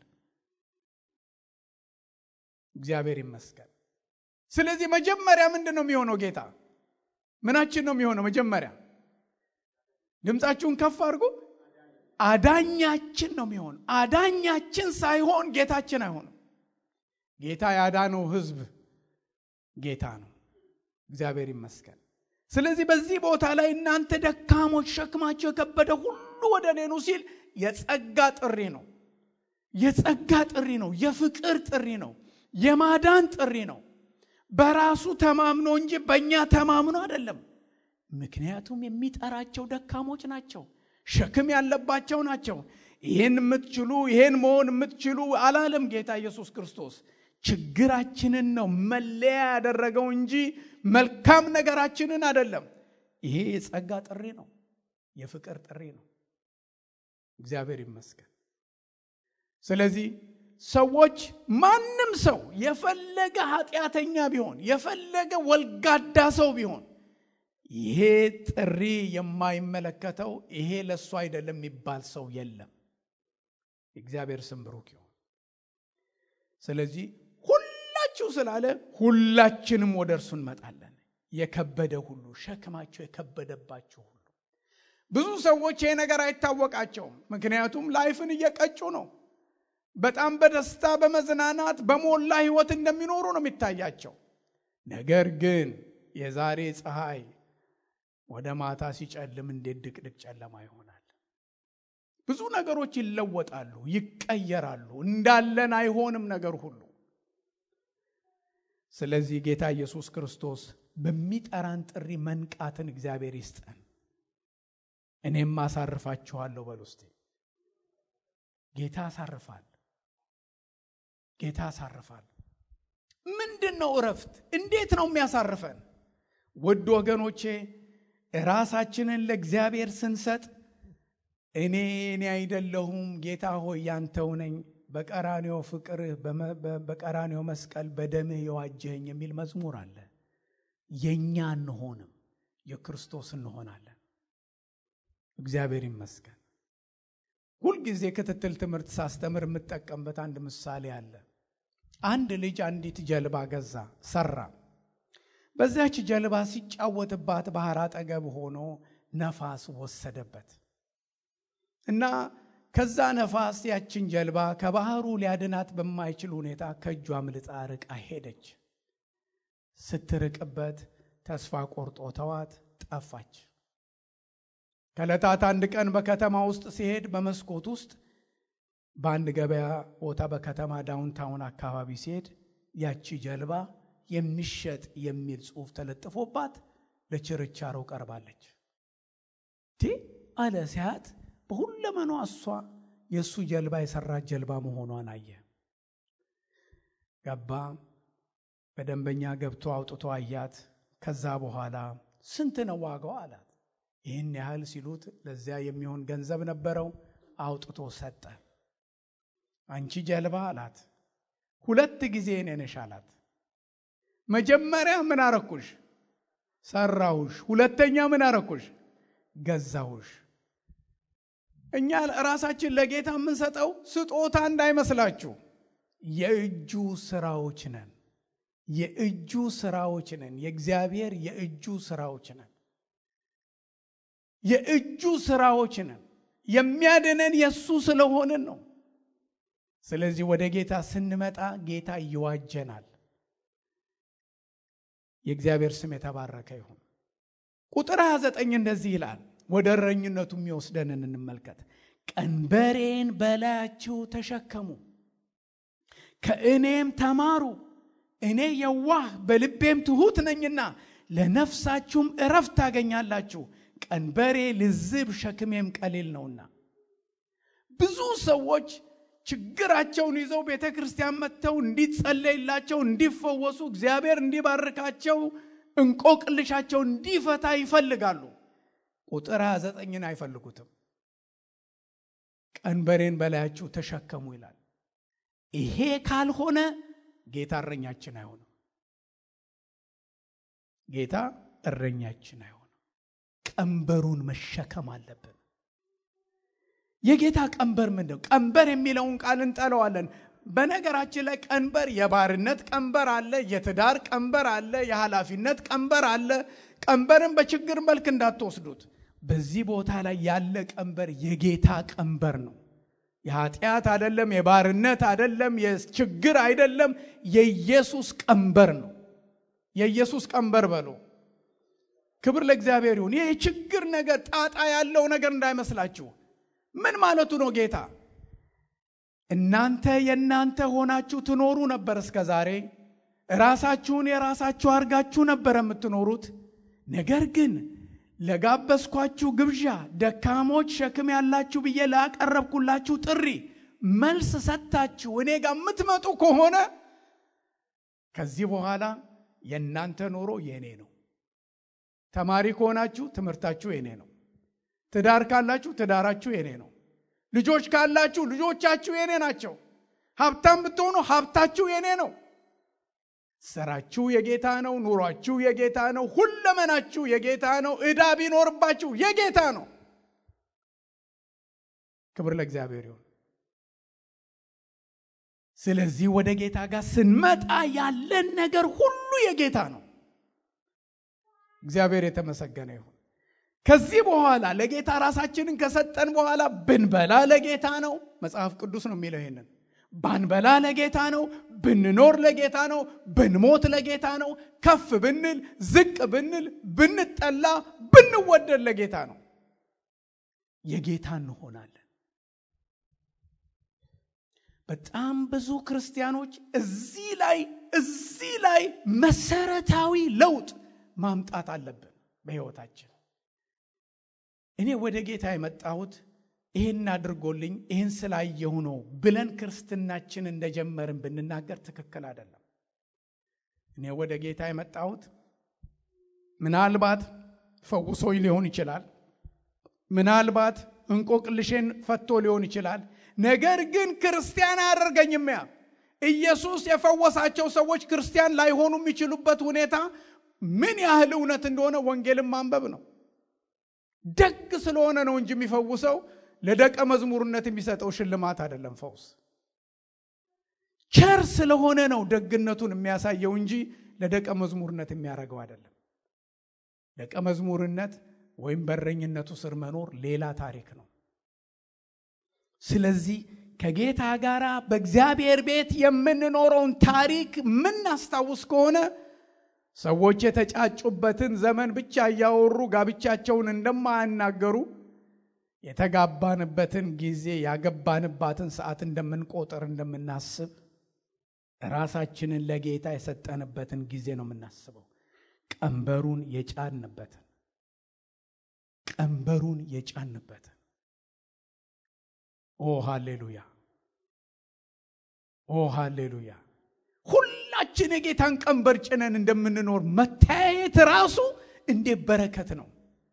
እግዚአብሔር ይመስገን። ስለዚህ መጀመሪያ ምንድን ነው የሚሆነው? ጌታ ምናችን ነው የሚሆነው? መጀመሪያ ድምፃችሁን ከፍ አድርጉ። አዳኛችን ነው የሚሆነው። አዳኛችን ሳይሆን ጌታችን አይሆንም። ጌታ ያዳነው ሕዝብ ጌታ ነው። እግዚአብሔር ይመስገን። ስለዚህ በዚህ ቦታ ላይ እናንተ ደካሞች፣ ሸክማቸው የከበደ ሁሉ ወደ እኔ ኑ ሲል የጸጋ ጥሪ ነው። የጸጋ ጥሪ ነው። የፍቅር ጥሪ ነው። የማዳን ጥሪ ነው። በራሱ ተማምኖ እንጂ በእኛ ተማምኖ አይደለም። ምክንያቱም የሚጠራቸው ደካሞች ናቸው፣ ሸክም ያለባቸው ናቸው። ይህን የምትችሉ ይህን መሆን የምትችሉ አላለም ጌታ ኢየሱስ ክርስቶስ። ችግራችንን ነው መለያ ያደረገው እንጂ መልካም ነገራችንን አይደለም። ይሄ የጸጋ ጥሪ ነው፣ የፍቅር ጥሪ ነው። እግዚአብሔር ይመስገን። ስለዚህ ሰዎች ማንም ሰው የፈለገ ኃጢአተኛ ቢሆን የፈለገ ወልጋዳ ሰው ቢሆን ይሄ ጥሪ የማይመለከተው ይሄ ለእሱ አይደለም የሚባል ሰው የለም። የእግዚአብሔር ስም ብሩክ ይሁን። ስለዚህ ሁላችሁ ስላለ ሁላችንም ወደ እርሱ እንመጣለን። የከበደ ሁሉ ሸክማቸው የከበደባችሁ ሁሉ ብዙ ሰዎች ይሄ ነገር አይታወቃቸውም። ምክንያቱም ላይፍን እየቀጩ ነው። በጣም በደስታ በመዝናናት በሞላ ህይወት እንደሚኖሩ ነው የሚታያቸው። ነገር ግን የዛሬ ፀሐይ ወደ ማታ ሲጨልም እንዴት ድቅድቅ ጨለማ ይሆናል። ብዙ ነገሮች ይለወጣሉ፣ ይቀየራሉ። እንዳለን አይሆንም ነገር ሁሉ። ስለዚህ ጌታ ኢየሱስ ክርስቶስ በሚጠራን ጥሪ መንቃትን እግዚአብሔር ይስጠን። እኔም አሳርፋችኋለሁ በል ውስጤ ጌታ ያሳርፋል። ጌታ ያሳርፋል። ምንድን ነው እረፍት? እንዴት ነው የሚያሳርፈን? ውድ ወገኖቼ ራሳችንን ለእግዚአብሔር ስንሰጥ እኔ እኔ አይደለሁም ጌታ ሆይ ያንተው ነኝ፣ በቀራኔው ፍቅርህ በቀራኔው መስቀል በደምህ የዋጀኸኝ የሚል መዝሙር አለ። የእኛ እንሆንም የክርስቶስ እንሆናለን። እግዚአብሔር ይመስገን። ሁልጊዜ ክትትል ትምህርት ሳስተምር የምጠቀምበት አንድ ምሳሌ አለ። አንድ ልጅ አንዲት ጀልባ ገዛ፣ ሰራ። በዚያች ጀልባ ሲጫወትባት ባህር አጠገብ ሆኖ ነፋስ ወሰደበት እና ከዛ ነፋስ ያችን ጀልባ ከባህሩ ሊያድናት በማይችል ሁኔታ ከእጇ አምልጣ ርቃ ሄደች። ስትርቅበት ተስፋ ቆርጦ ተዋት፣ ጠፋች። ከዕለታት አንድ ቀን በከተማ ውስጥ ሲሄድ በመስኮት ውስጥ በአንድ ገበያ ቦታ በከተማ ዳውንታውን አካባቢ ሲሄድ ያቺ ጀልባ የሚሸጥ የሚል ጽሑፍ ተለጥፎባት ለችርቻሮ ቀርባለች። ቲ አለ ሲያት በሁለመኗ እሷ የእሱ ጀልባ የሰራት ጀልባ መሆኗን አየ። ገባ። በደንበኛ ገብቶ አውጥቶ አያት። ከዛ በኋላ ስንት ነው ዋጋው አላት። ይህን ያህል ሲሉት ለዚያ የሚሆን ገንዘብ ነበረው። አውጥቶ ሰጠ። አንቺ ጀልባ አላት፣ ሁለት ጊዜ እኔ ነሽ አላት። መጀመሪያ ምን አረኩሽ? ሰራሁሽ። ሁለተኛ ምን አረኩሽ? ገዛሁሽ። እኛ ራሳችን ለጌታ የምንሰጠው ስጦታ እንዳይመስላችሁ፣ የእጁ ስራዎች ነን። የእጁ ስራዎች ነን። የእግዚአብሔር የእጁ ስራዎች ነን። የእጁ ስራዎች ነን። የሚያድነን የእሱ ስለሆንን ነው። ስለዚህ ወደ ጌታ ስንመጣ ጌታ ይዋጀናል። የእግዚአብሔር ስም የተባረከ ይሁን። ቁጥር 29 እንደዚህ ይላል። ወደ እረኝነቱ የሚወስደንን እንመልከት። ቀንበሬን በላያችሁ ተሸከሙ፣ ከእኔም ተማሩ፣ እኔ የዋህ በልቤም ትሑት ነኝና ለነፍሳችሁም እረፍት ታገኛላችሁ። ቀንበሬ ልዝብ ሸክሜም ቀሊል ነውና። ብዙ ሰዎች ችግራቸውን ይዘው ቤተ ክርስቲያን መጥተው እንዲጸለይላቸው፣ እንዲፈወሱ፣ እግዚአብሔር እንዲባርካቸው፣ እንቆቅልሻቸው እንዲፈታ ይፈልጋሉ። ቁጥር 29ን አይፈልጉትም። ቀንበሬን በላያችሁ ተሸከሙ ይላል። ይሄ ካልሆነ ጌታ እረኛችን አይሆንም። ጌታ እረኛችን አይሆንም። ቀንበሩን መሸከም አለብን። የጌታ ቀንበር ምንድን ነው? ቀንበር የሚለውን ቃል እንጠለዋለን። በነገራችን ላይ ቀንበር የባርነት ቀንበር አለ፣ የትዳር ቀንበር አለ፣ የኃላፊነት ቀንበር አለ። ቀንበርን በችግር መልክ እንዳትወስዱት። በዚህ ቦታ ላይ ያለ ቀንበር የጌታ ቀንበር ነው። የኃጢአት አይደለም፣ የባርነት አይደለም፣ የችግር አይደለም፣ የኢየሱስ ቀንበር ነው። የኢየሱስ ቀንበር በሉ። ክብር ለእግዚአብሔር ይሁን። ይህ የችግር ነገር ጣጣ ያለው ነገር እንዳይመስላችሁ። ምን ማለቱ ነው ጌታ? እናንተ የእናንተ ሆናችሁ ትኖሩ ነበር እስከ ዛሬ። ራሳችሁን የራሳችሁ አድርጋችሁ ነበር የምትኖሩት። ነገር ግን ለጋበዝኳችሁ ግብዣ ደካሞች ሸክም ያላችሁ ብዬ ላቀረብኩላችሁ ጥሪ መልስ ሰጥታችሁ እኔ ጋር የምትመጡ ከሆነ ከዚህ በኋላ የእናንተ ኑሮ የእኔ ነው። ተማሪ ከሆናችሁ ትምህርታችሁ የኔ ነው። ትዳር ካላችሁ ትዳራችሁ የኔ ነው። ልጆች ካላችሁ ልጆቻችሁ የኔ ናቸው። ሀብታም ብትሆኑ ሀብታችሁ የኔ ነው። ስራችሁ የጌታ ነው። ኑሯችሁ የጌታ ነው። ሁለመናችሁ የጌታ ነው። ዕዳ ቢኖርባችሁ የጌታ ነው። ክብር ለእግዚአብሔር ይሁን። ስለዚህ ወደ ጌታ ጋር ስንመጣ ያለን ነገር ሁሉ የጌታ ነው። እግዚአብሔር የተመሰገነ ይሁን። ከዚህ በኋላ ለጌታ ራሳችንን ከሰጠን በኋላ ብንበላ ለጌታ ነው። መጽሐፍ ቅዱስ ነው የሚለው ይሄንን። ባንበላ ለጌታ ነው። ብንኖር ለጌታ ነው። ብንሞት ለጌታ ነው። ከፍ ብንል፣ ዝቅ ብንል፣ ብንጠላ፣ ብንወደድ ለጌታ ነው። የጌታ እንሆናለን። በጣም ብዙ ክርስቲያኖች እዚህ ላይ እዚህ ላይ መሰረታዊ ለውጥ ማምጣት አለብን በሕይወታችን። እኔ ወደ ጌታ የመጣሁት ይህን አድርጎልኝ ይህን ስላየሁ ነው ብለን ክርስትናችን እንደጀመርን ብንናገር ትክክል አይደለም። እኔ ወደ ጌታ የመጣሁት ምናልባት ፈውሶኝ ሊሆን ይችላል። ምናልባት እንቆቅልሼን ፈቶ ሊሆን ይችላል። ነገር ግን ክርስቲያን አያደርገኝም። ያ ኢየሱስ የፈወሳቸው ሰዎች ክርስቲያን ላይሆኑ የሚችሉበት ሁኔታ ምን ያህል እውነት እንደሆነ ወንጌልን ማንበብ ነው። ደግ ስለሆነ ነው እንጂ የሚፈውሰው ለደቀ መዝሙርነት የሚሰጠው ሽልማት አይደለም። ፈውስ ቸር ስለሆነ ነው ደግነቱን የሚያሳየው እንጂ ለደቀ መዝሙርነት የሚያደርገው አይደለም። ደቀ መዝሙርነት ወይም በረኝነቱ ስር መኖር ሌላ ታሪክ ነው። ስለዚህ ከጌታ ጋር በእግዚአብሔር ቤት የምንኖረውን ታሪክ የምናስታውስ ከሆነ ሰዎች የተጫጩበትን ዘመን ብቻ እያወሩ ጋብቻቸውን እንደማያናገሩ የተጋባንበትን ጊዜ ያገባንባትን ሰዓት እንደምንቆጥር እንደምናስብ ራሳችንን ለጌታ የሰጠንበትን ጊዜ ነው የምናስበው። ቀንበሩን የጫንበትን ቀንበሩን የጫንበትን ኦ ሃሌሉያ! ኦ ሃሌሉያ! ሁላችን የጌታን ቀንበር ጭነን እንደምንኖር መተያየት ራሱ እንዴት በረከት ነው።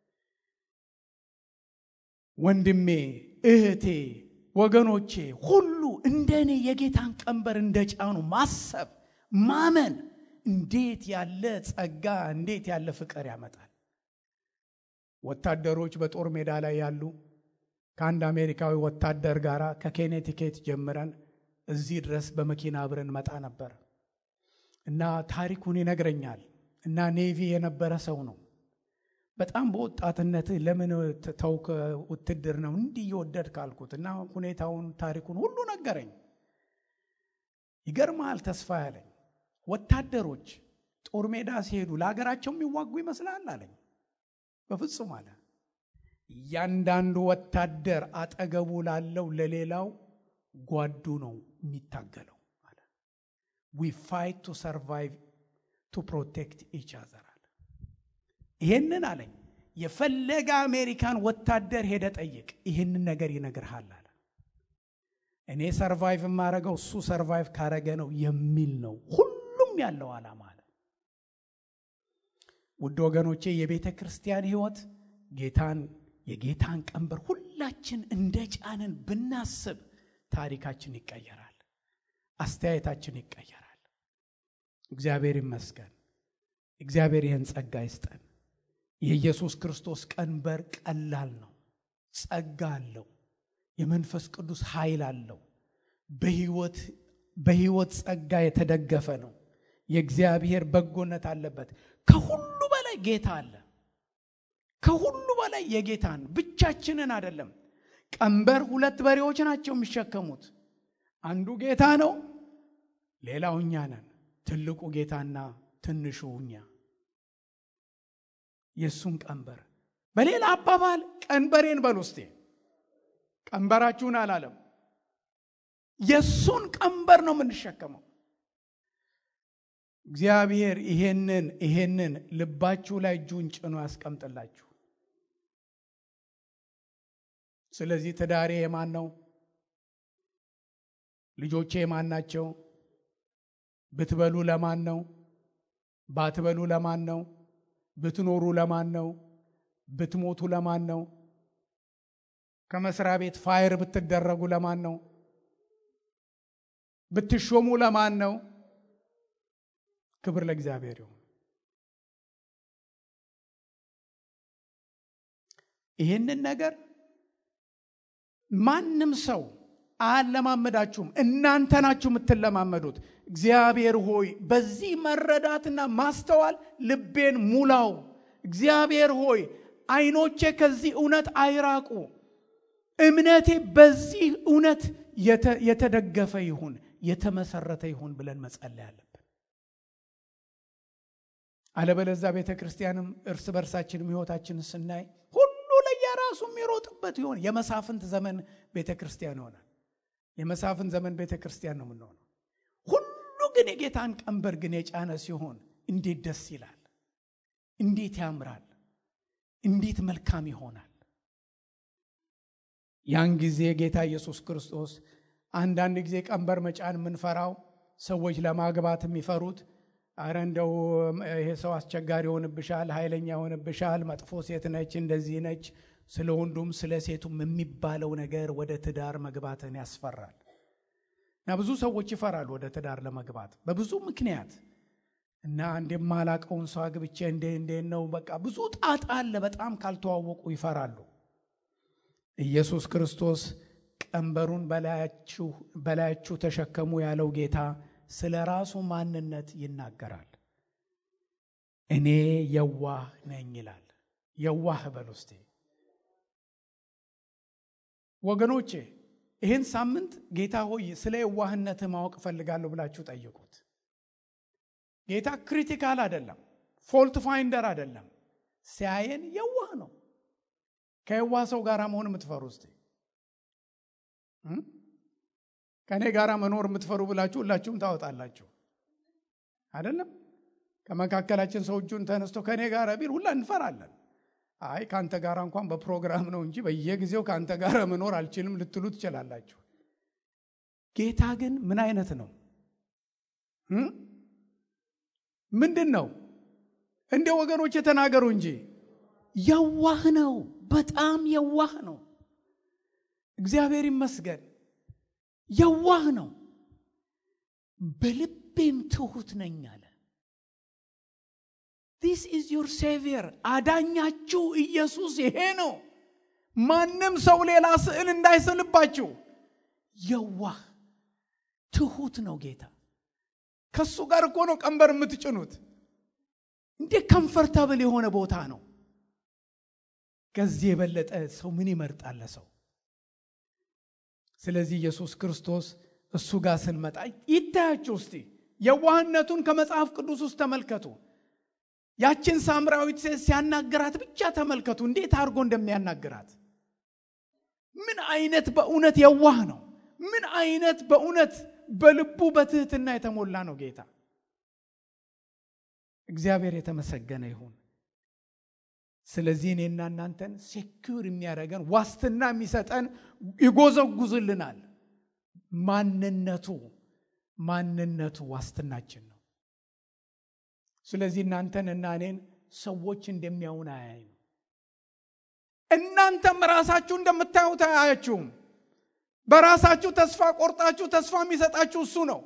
ወንድሜ፣ እህቴ፣ ወገኖቼ ሁሉ እንደ እኔ የጌታን ቀንበር እንደጫኑ ማሰብ ማመን እንዴት ያለ ጸጋ እንዴት ያለ ፍቅር ያመጣል። ወታደሮች በጦር ሜዳ ላይ ያሉ ከአንድ አሜሪካዊ ወታደር ጋር ከኬኔቲኬት ጀምረን እዚህ ድረስ በመኪና አብረን መጣ ነበር እና ታሪኩን ይነግረኛል። እና ኔቪ የነበረ ሰው ነው። በጣም በወጣትነት ለምን ተውክ ውትድር ነው እንዲህ እየወደድ ካልኩት እና ሁኔታውን ታሪኩን ሁሉ ነገረኝ። ይገርማል ተስፋ ያለኝ ወታደሮች ጦር ሜዳ ሲሄዱ ለሀገራቸው የሚዋጉ ይመስላል አለኝ። በፍጹም አለ። እያንዳንዱ ወታደር አጠገቡ ላለው ለሌላው ጓዱ ነው የሚታገለው አለ። ዊ ፋይት ቱ ሰርቫይቭ ቱ ፕሮቴክት ኢች አዘር አለ። ይሄንን አለኝ የፈለገ አሜሪካን ወታደር ሄደ ጠይቅ፣ ይህንን ነገር ይነግርሃል አለ። እኔ ሰርቫይቭ የማረገው እሱ ሰርቫይቭ ካረገ ነው የሚል ነው ሁሉም ያለው ዓላማ አለ። ውድ ወገኖቼ የቤተ ክርስቲያን ሕይወት ጌታን የጌታን ቀንበር ሁላችን እንደ ጫንን ብናስብ ታሪካችን ይቀየራል፣ አስተያየታችን ይቀየራል። እግዚአብሔር ይመስገን። እግዚአብሔር ይህን ጸጋ ይስጠን። የኢየሱስ ክርስቶስ ቀንበር ቀላል ነው። ጸጋ አለው። የመንፈስ ቅዱስ ኃይል አለው። በሕይወት በሕይወት ጸጋ የተደገፈ ነው። የእግዚአብሔር በጎነት አለበት። ከሁሉ በላይ ጌታ አለ። ከሁሉ በላይ የጌታን ብቻችንን አይደለም። ቀንበር ሁለት በሬዎች ናቸው የሚሸከሙት። አንዱ ጌታ ነው፣ ሌላው እኛ ነን። ትልቁ ጌታና ትንሹ እኛ። የእሱን ቀንበር በሌላ አባባል ቀንበሬን በል ውስጤ ቀንበራችሁን አላለም። የእሱን ቀንበር ነው የምንሸከመው። እግዚአብሔር ይሄንን ይሄንን ልባችሁ ላይ እጁን ጭኖ ያስቀምጥላችሁ። ስለዚህ ትዳሬ የማን ነው? ልጆቼ የማን ናቸው? ብትበሉ ለማን ነው? ባትበሉ ለማን ነው? ብትኖሩ ለማን ነው? ብትሞቱ ለማን ነው? ከመስሪያ ቤት ፋይር ብትደረጉ ለማን ነው? ብትሾሙ ለማን ነው? ክብር ለእግዚአብሔር ይሁን። ይህንን ነገር ማንም ሰው አያለማመዳችሁም፣ እናንተ ናችሁ የምትለማመዱት። እግዚአብሔር ሆይ በዚህ መረዳትና ማስተዋል ልቤን ሙላው። እግዚአብሔር ሆይ ዓይኖቼ ከዚህ እውነት አይራቁ፣ እምነቴ በዚህ እውነት የተደገፈ ይሁን፣ የተመሰረተ ይሁን ብለን መጸለይ አለብን። አለበለዛ ቤተ ክርስቲያንም እርስ በርሳችንም ሕይወታችንን ስናይ ሁሉ ለየራሱ የሚሮጥበት ይሆን የመሳፍንት ዘመን ቤተ ክርስቲያን ይሆናል። የመሳፍንት ዘመን ቤተ ክርስቲያን ነው የምንሆነው። ሁሉ ግን የጌታን ቀንበር ግን የጫነ ሲሆን እንዴት ደስ ይላል! እንዴት ያምራል! እንዴት መልካም ይሆናል! ያን ጊዜ ጌታ ኢየሱስ ክርስቶስ አንዳንድ ጊዜ ቀንበር መጫን የምንፈራው ሰዎች ለማግባት የሚፈሩት አረ እንደው ይሄ ሰው አስቸጋሪ ይሆንብሻል፣ ኃይለኛ ይሆንብሻል፣ መጥፎ ሴት ነች፣ እንደዚህ ነች፣ ስለ ወንዱም ስለ ሴቱም የሚባለው ነገር ወደ ትዳር መግባትን ያስፈራል። እና ብዙ ሰዎች ይፈራሉ ወደ ትዳር ለመግባት በብዙ ምክንያት እና እንደማላቀውን ሰው አግብቼ እንዴ እንዴት ነው በቃ ብዙ ጣጣ አለ። በጣም ካልተዋወቁ ይፈራሉ። ኢየሱስ ክርስቶስ ቀንበሩን በላያችሁ ተሸከሙ ያለው ጌታ ስለ ራሱ ማንነት ይናገራል። እኔ የዋህ ነኝ ይላል። የዋህ በል ውስጤ ወገኖቼ፣ ይህን ሳምንት ጌታ ሆይ ስለ የዋህነትህ ማወቅ እፈልጋለሁ ብላችሁ ጠይቁት። ጌታ ክሪቲካል አይደለም፣ ፎልት ፋይንደር አይደለም። ሲያየን የዋህ ነው። ከየዋህ ሰው ጋር መሆን የምትፈሩ ውስጤ ከእኔ ጋር መኖር የምትፈሩ ብላችሁ ሁላችሁም ታወጣላችሁ አይደለም። ከመካከላችን ሰው እጁን ተነስቶ ከእኔ ጋር ቢል ሁላ እንፈራለን። አይ ከአንተ ጋር እንኳን በፕሮግራም ነው እንጂ በየጊዜው ከአንተ ጋር መኖር አልችልም ልትሉ ትችላላችሁ። ጌታ ግን ምን አይነት ነው? ምንድን ነው? እንደ ወገኖች የተናገሩ እንጂ የዋህ ነው። በጣም የዋህ ነው። እግዚአብሔር ይመስገን። የዋህ ነው። በልቤም ትሑት ነኝ አለ። ዲስ ኢዝ ዩር ሴቪየር አዳኛችሁ ኢየሱስ ይሄ ነው። ማንም ሰው ሌላ ስዕል እንዳይስልባችሁ። የዋህ ትሑት ነው ጌታ። ከሱ ጋር እኮ ነው ቀንበር የምትጭኑት። እንዴት ከምፈርታብል የሆነ ቦታ ነው። ከዚህ የበለጠ ሰው ምን ይመርጣል ሰው? ስለዚህ ኢየሱስ ክርስቶስ እሱ ጋር ስንመጣ ይታያችሁ እስቲ የዋህነቱን ከመጽሐፍ ቅዱስ ውስጥ ተመልከቱ። ያችን ሳምራዊት ሴት ሲያናግራት ብቻ ተመልከቱ፣ እንዴት አድርጎ እንደሚያናግራት። ምን አይነት በእውነት የዋህ ነው! ምን አይነት በእውነት በልቡ በትህትና የተሞላ ነው ጌታ። እግዚአብሔር የተመሰገነ ይሁን። ስለዚህ እኔና እናንተን ሴኪውር የሚያደርገን ዋስትና የሚሰጠን ይጎዘጉዝልናል። ማንነቱ ማንነቱ ዋስትናችን ነው። ስለዚህ እናንተን እና እኔን ሰዎች እንደሚያውን አያይም። እናንተም ራሳችሁ እንደምታዩት አያችሁም። በራሳችሁ ተስፋ ቆርጣችሁ ተስፋ የሚሰጣችሁ እሱ ነው።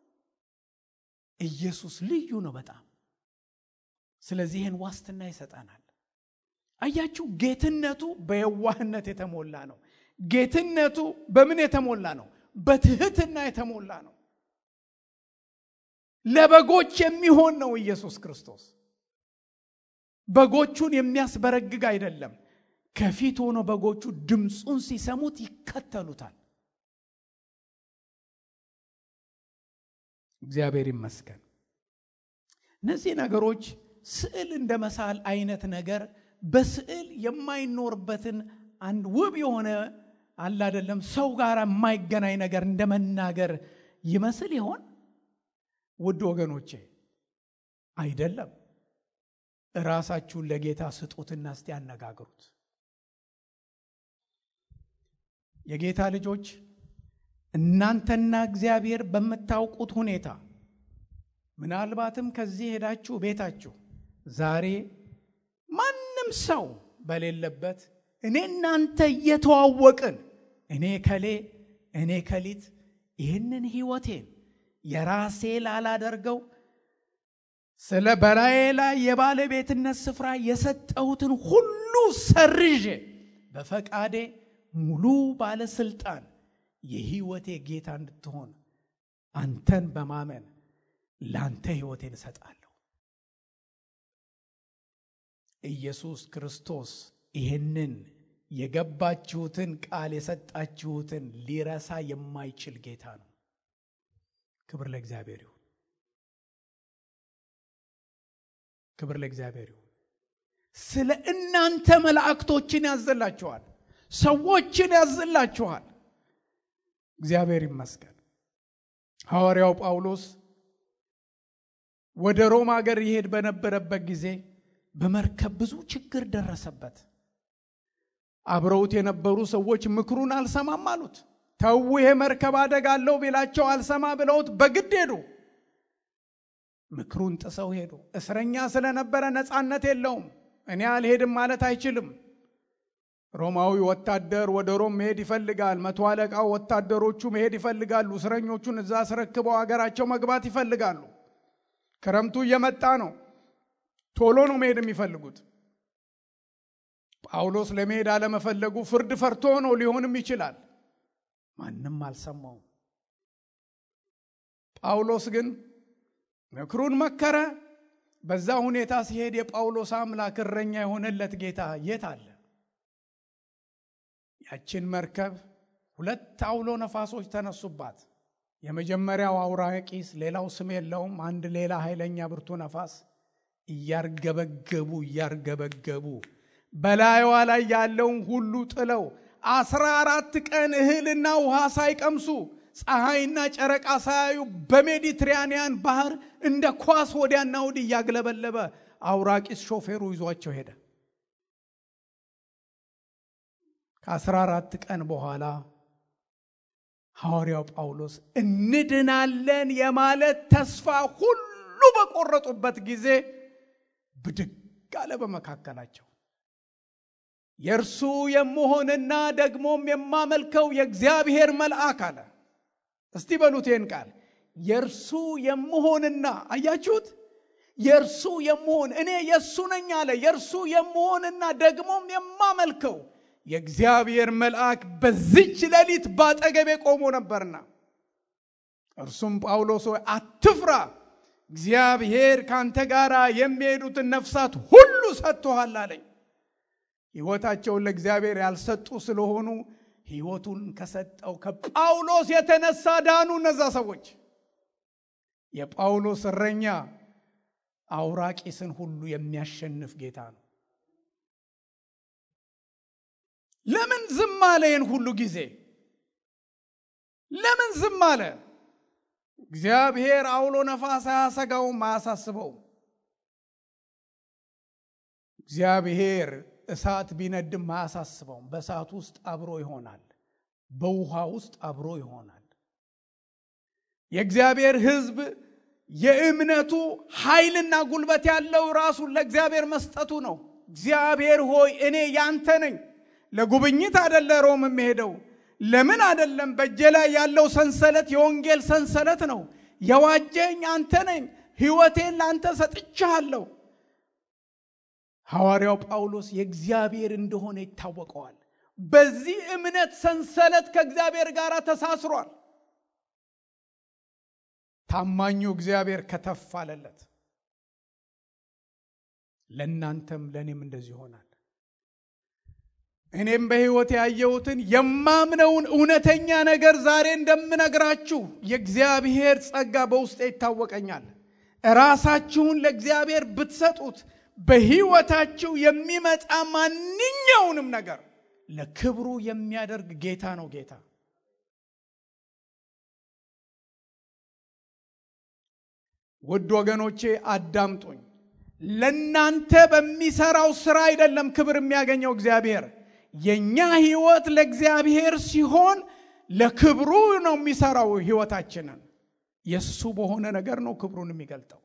ኢየሱስ ልዩ ነው በጣም። ስለዚህ ይህን ዋስትና ይሰጠናል። አያችሁ፣ ጌትነቱ በየዋህነት የተሞላ ነው። ጌትነቱ በምን የተሞላ ነው? በትህትና የተሞላ ነው። ለበጎች የሚሆን ነው ኢየሱስ ክርስቶስ። በጎቹን የሚያስበረግግ አይደለም። ከፊት ሆኖ በጎቹ ድምፁን ሲሰሙት ይከተሉታል። እግዚአብሔር ይመስገን። እነዚህ ነገሮች ስዕል እንደ መሳል አይነት ነገር በስዕል የማይኖርበትን አንድ ውብ የሆነ አለ አይደለም ሰው ጋር የማይገናኝ ነገር እንደ መናገር ይመስል ይሆን? ውድ ወገኖቼ አይደለም። ራሳችሁን ለጌታ ስጡትና እስቲ ያነጋግሩት። የጌታ ልጆች እናንተና እግዚአብሔር በምታውቁት ሁኔታ ምናልባትም ከዚህ ሄዳችሁ ቤታችሁ ዛሬ ማንም ሰው በሌለበት እኔ እናንተ እየተዋወቅን እኔ ከሌ እኔ ከሊት ይህንን ሕይወቴን የራሴ ላላደርገው ስለ በላዬ ላይ የባለቤትነት ስፍራ የሰጠሁትን ሁሉ ሰርዤ በፈቃዴ ሙሉ ባለስልጣን የሕይወቴ ጌታ እንድትሆን አንተን በማመን ለአንተ ሕይወቴን እሰጣለሁ። ኢየሱስ ክርስቶስ ይህንን የገባችሁትን ቃል የሰጣችሁትን ሊረሳ የማይችል ጌታ ነው። ክብር ለእግዚአብሔር ይሁን። ክብር ለእግዚአብሔር ይሁን። ስለ እናንተ መላእክቶችን ያዘላችኋል፣ ሰዎችን ያዘላችኋል። እግዚአብሔር ይመስገን። ሐዋርያው ጳውሎስ ወደ ሮም ሀገር ይሄድ በነበረበት ጊዜ በመርከብ ብዙ ችግር ደረሰበት። አብረውት የነበሩ ሰዎች ምክሩን አልሰማም አሉት። ተው ይሄ መርከብ አደጋ አለው ቢላቸው አልሰማ ብለውት በግድ ሄዱ። ምክሩን ጥሰው ሄዱ። እስረኛ ስለነበረ ነፃነት የለውም። እኔ አልሄድም ማለት አይችልም። ሮማዊ ወታደር ወደ ሮም መሄድ ይፈልጋል። መቶ አለቃው ወታደሮቹ መሄድ ይፈልጋሉ። እስረኞቹን እዛ አስረክበው አገራቸው መግባት ይፈልጋሉ። ክረምቱ እየመጣ ነው። ቶሎ ነው መሄድ የሚፈልጉት። ጳውሎስ ለመሄድ አለመፈለጉ ፍርድ ፈርቶ ነው ሊሆንም ይችላል። ማንም አልሰማውም። ጳውሎስ ግን ምክሩን መከረ። በዛ ሁኔታ ሲሄድ የጳውሎስ አምላክ እረኛ የሆነለት ጌታ የት አለ? ያችን መርከብ ሁለት አውሎ ነፋሶች ተነሱባት። የመጀመሪያው አውራቂስ፣ ሌላው ስም የለውም። አንድ ሌላ ኃይለኛ ብርቱ ነፋስ እያርገበገቡ እያርገበገቡ በላይዋ ላይ ያለውን ሁሉ ጥለው አስራ አራት ቀን እህልና ውሃ ሳይቀምሱ ፀሐይና ጨረቃ ሳያዩ በሜዲትራኒያን ባህር እንደ ኳስ ወዲያና ወዲህ እያግለበለበ አውራቂስ ሾፌሩ ይዟቸው ሄደ። ከአስራ አራት ቀን በኋላ ሐዋርያው ጳውሎስ እንድናለን የማለት ተስፋ ሁሉ በቆረጡበት ጊዜ ብድግ አለ በመካከላቸው። የእርሱ የምሆንና ደግሞም የማመልከው የእግዚአብሔር መልአክ አለ። እስቲ በሉት ይህን ቃል የእርሱ የምሆንና አያችሁት? የእርሱ የምሆን እኔ የእሱ ነኝ አለ። የእርሱ የምሆንና ደግሞም የማመልከው የእግዚአብሔር መልአክ በዚች ሌሊት ባጠገቤ ቆሞ ነበርና እርሱም ጳውሎስ ሆይ አትፍራ፣ እግዚአብሔር ካንተ ጋር የሚሄዱትን ነፍሳት ሁሉ ሰጥቶሃል አለኝ። ሕይወታቸውን ለእግዚአብሔር ያልሰጡ ስለሆኑ ሕይወቱን ከሰጠው ከጳውሎስ የተነሳ ዳኑ። እነዛ ሰዎች የጳውሎስ እረኛ አውራቂስን ሁሉ የሚያሸንፍ ጌታ ነው። ለምን ዝም አለ? ይህን ሁሉ ጊዜ ለምን ዝም አለ? እግዚአብሔር አውሎ ነፋስ አያሰጋውም፣ አያሳስበውም። እግዚአብሔር እሳት ቢነድም አያሳስበውም። በእሳት ውስጥ አብሮ ይሆናል፣ በውሃ ውስጥ አብሮ ይሆናል። የእግዚአብሔር ሕዝብ የእምነቱ ኃይልና ጉልበት ያለው ራሱን ለእግዚአብሔር መስጠቱ ነው። እግዚአብሔር ሆይ እኔ ያንተ ነኝ፣ ለጉብኝት አደለ ሮም የሚሄደው ለምን አደለም? በእጄ ላይ ያለው ሰንሰለት የወንጌል ሰንሰለት ነው። የዋጀኝ አንተ ነኝ። ሕይወቴን ለአንተ ሰጥቻለሁ። ሐዋርያው ጳውሎስ የእግዚአብሔር እንደሆነ ይታወቀዋል። በዚህ እምነት ሰንሰለት ከእግዚአብሔር ጋር ተሳስሯል። ታማኙ እግዚአብሔር ከተፍ አለለት። ለእናንተም ለእኔም እንደዚህ ይሆናል። እኔም በሕይወት ያየሁትን የማምነውን እውነተኛ ነገር ዛሬ እንደምነግራችሁ የእግዚአብሔር ጸጋ በውስጤ ይታወቀኛል። ራሳችሁን ለእግዚአብሔር ብትሰጡት በሕይወታችሁ የሚመጣ ማንኛውንም ነገር ለክብሩ የሚያደርግ ጌታ ነው። ጌታ ውድ ወገኖቼ አዳምጡኝ። ለናንተ በሚሰራው ስራ አይደለም ክብር የሚያገኘው እግዚአብሔር። የኛ ህይወት ለእግዚአብሔር ሲሆን ለክብሩ ነው የሚሰራው ህይወታችንን። የእሱ በሆነ ነገር ነው ክብሩን የሚገልጠው።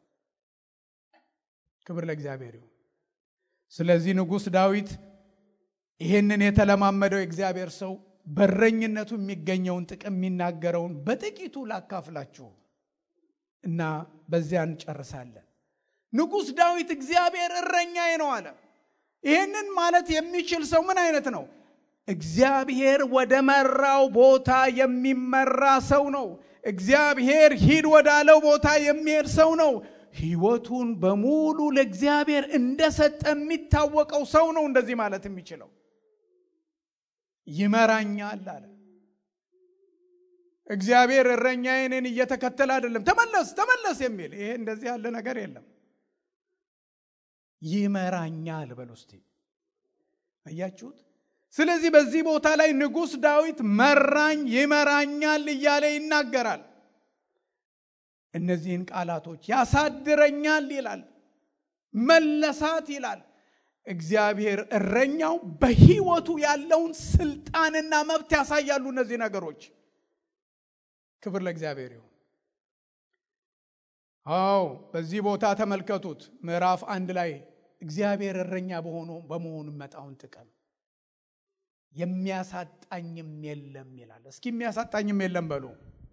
ክብር ለእግዚአብሔር ይሁን። ስለዚህ ንጉሥ ዳዊት ይህንን የተለማመደው የእግዚአብሔር ሰው በረኝነቱ የሚገኘውን ጥቅም የሚናገረውን በጥቂቱ ላካፍላችሁ እና በዚያ እንጨርሳለን። ንጉሥ ዳዊት እግዚአብሔር እረኛዬ ነው አለ። ይህንን ማለት የሚችል ሰው ምን አይነት ነው? እግዚአብሔር ወደ መራው ቦታ የሚመራ ሰው ነው። እግዚአብሔር ሂድ ወዳለው ቦታ የሚሄድ ሰው ነው። ህይወቱን በሙሉ ለእግዚአብሔር እንደሰጠ የሚታወቀው ሰው ነው እንደዚህ ማለት የሚችለው። ይመራኛል አለ። እግዚአብሔር እረኛዬ እኔን እየተከተለ አይደለም፣ ተመለስ ተመለስ የሚል ይሄ እንደዚህ ያለ ነገር የለም። ይመራኛል በል ውስጥ አያችሁት። ስለዚህ በዚህ ቦታ ላይ ንጉሥ ዳዊት መራኝ፣ ይመራኛል እያለ ይናገራል። እነዚህን ቃላቶች ያሳድረኛል ይላል፣ መለሳት ይላል። እግዚአብሔር እረኛው በህይወቱ ያለውን ስልጣንና መብት ያሳያሉ። እነዚህ ነገሮች ክብር ለእግዚአብሔር ይሁን። አዎ በዚህ ቦታ ተመልከቱት። ምዕራፍ አንድ ላይ እግዚአብሔር እረኛ በሆኑ በመሆኑ መጣውን ጥቅም የሚያሳጣኝም የለም ይላል። እስኪ የሚያሳጣኝም የለም በሉ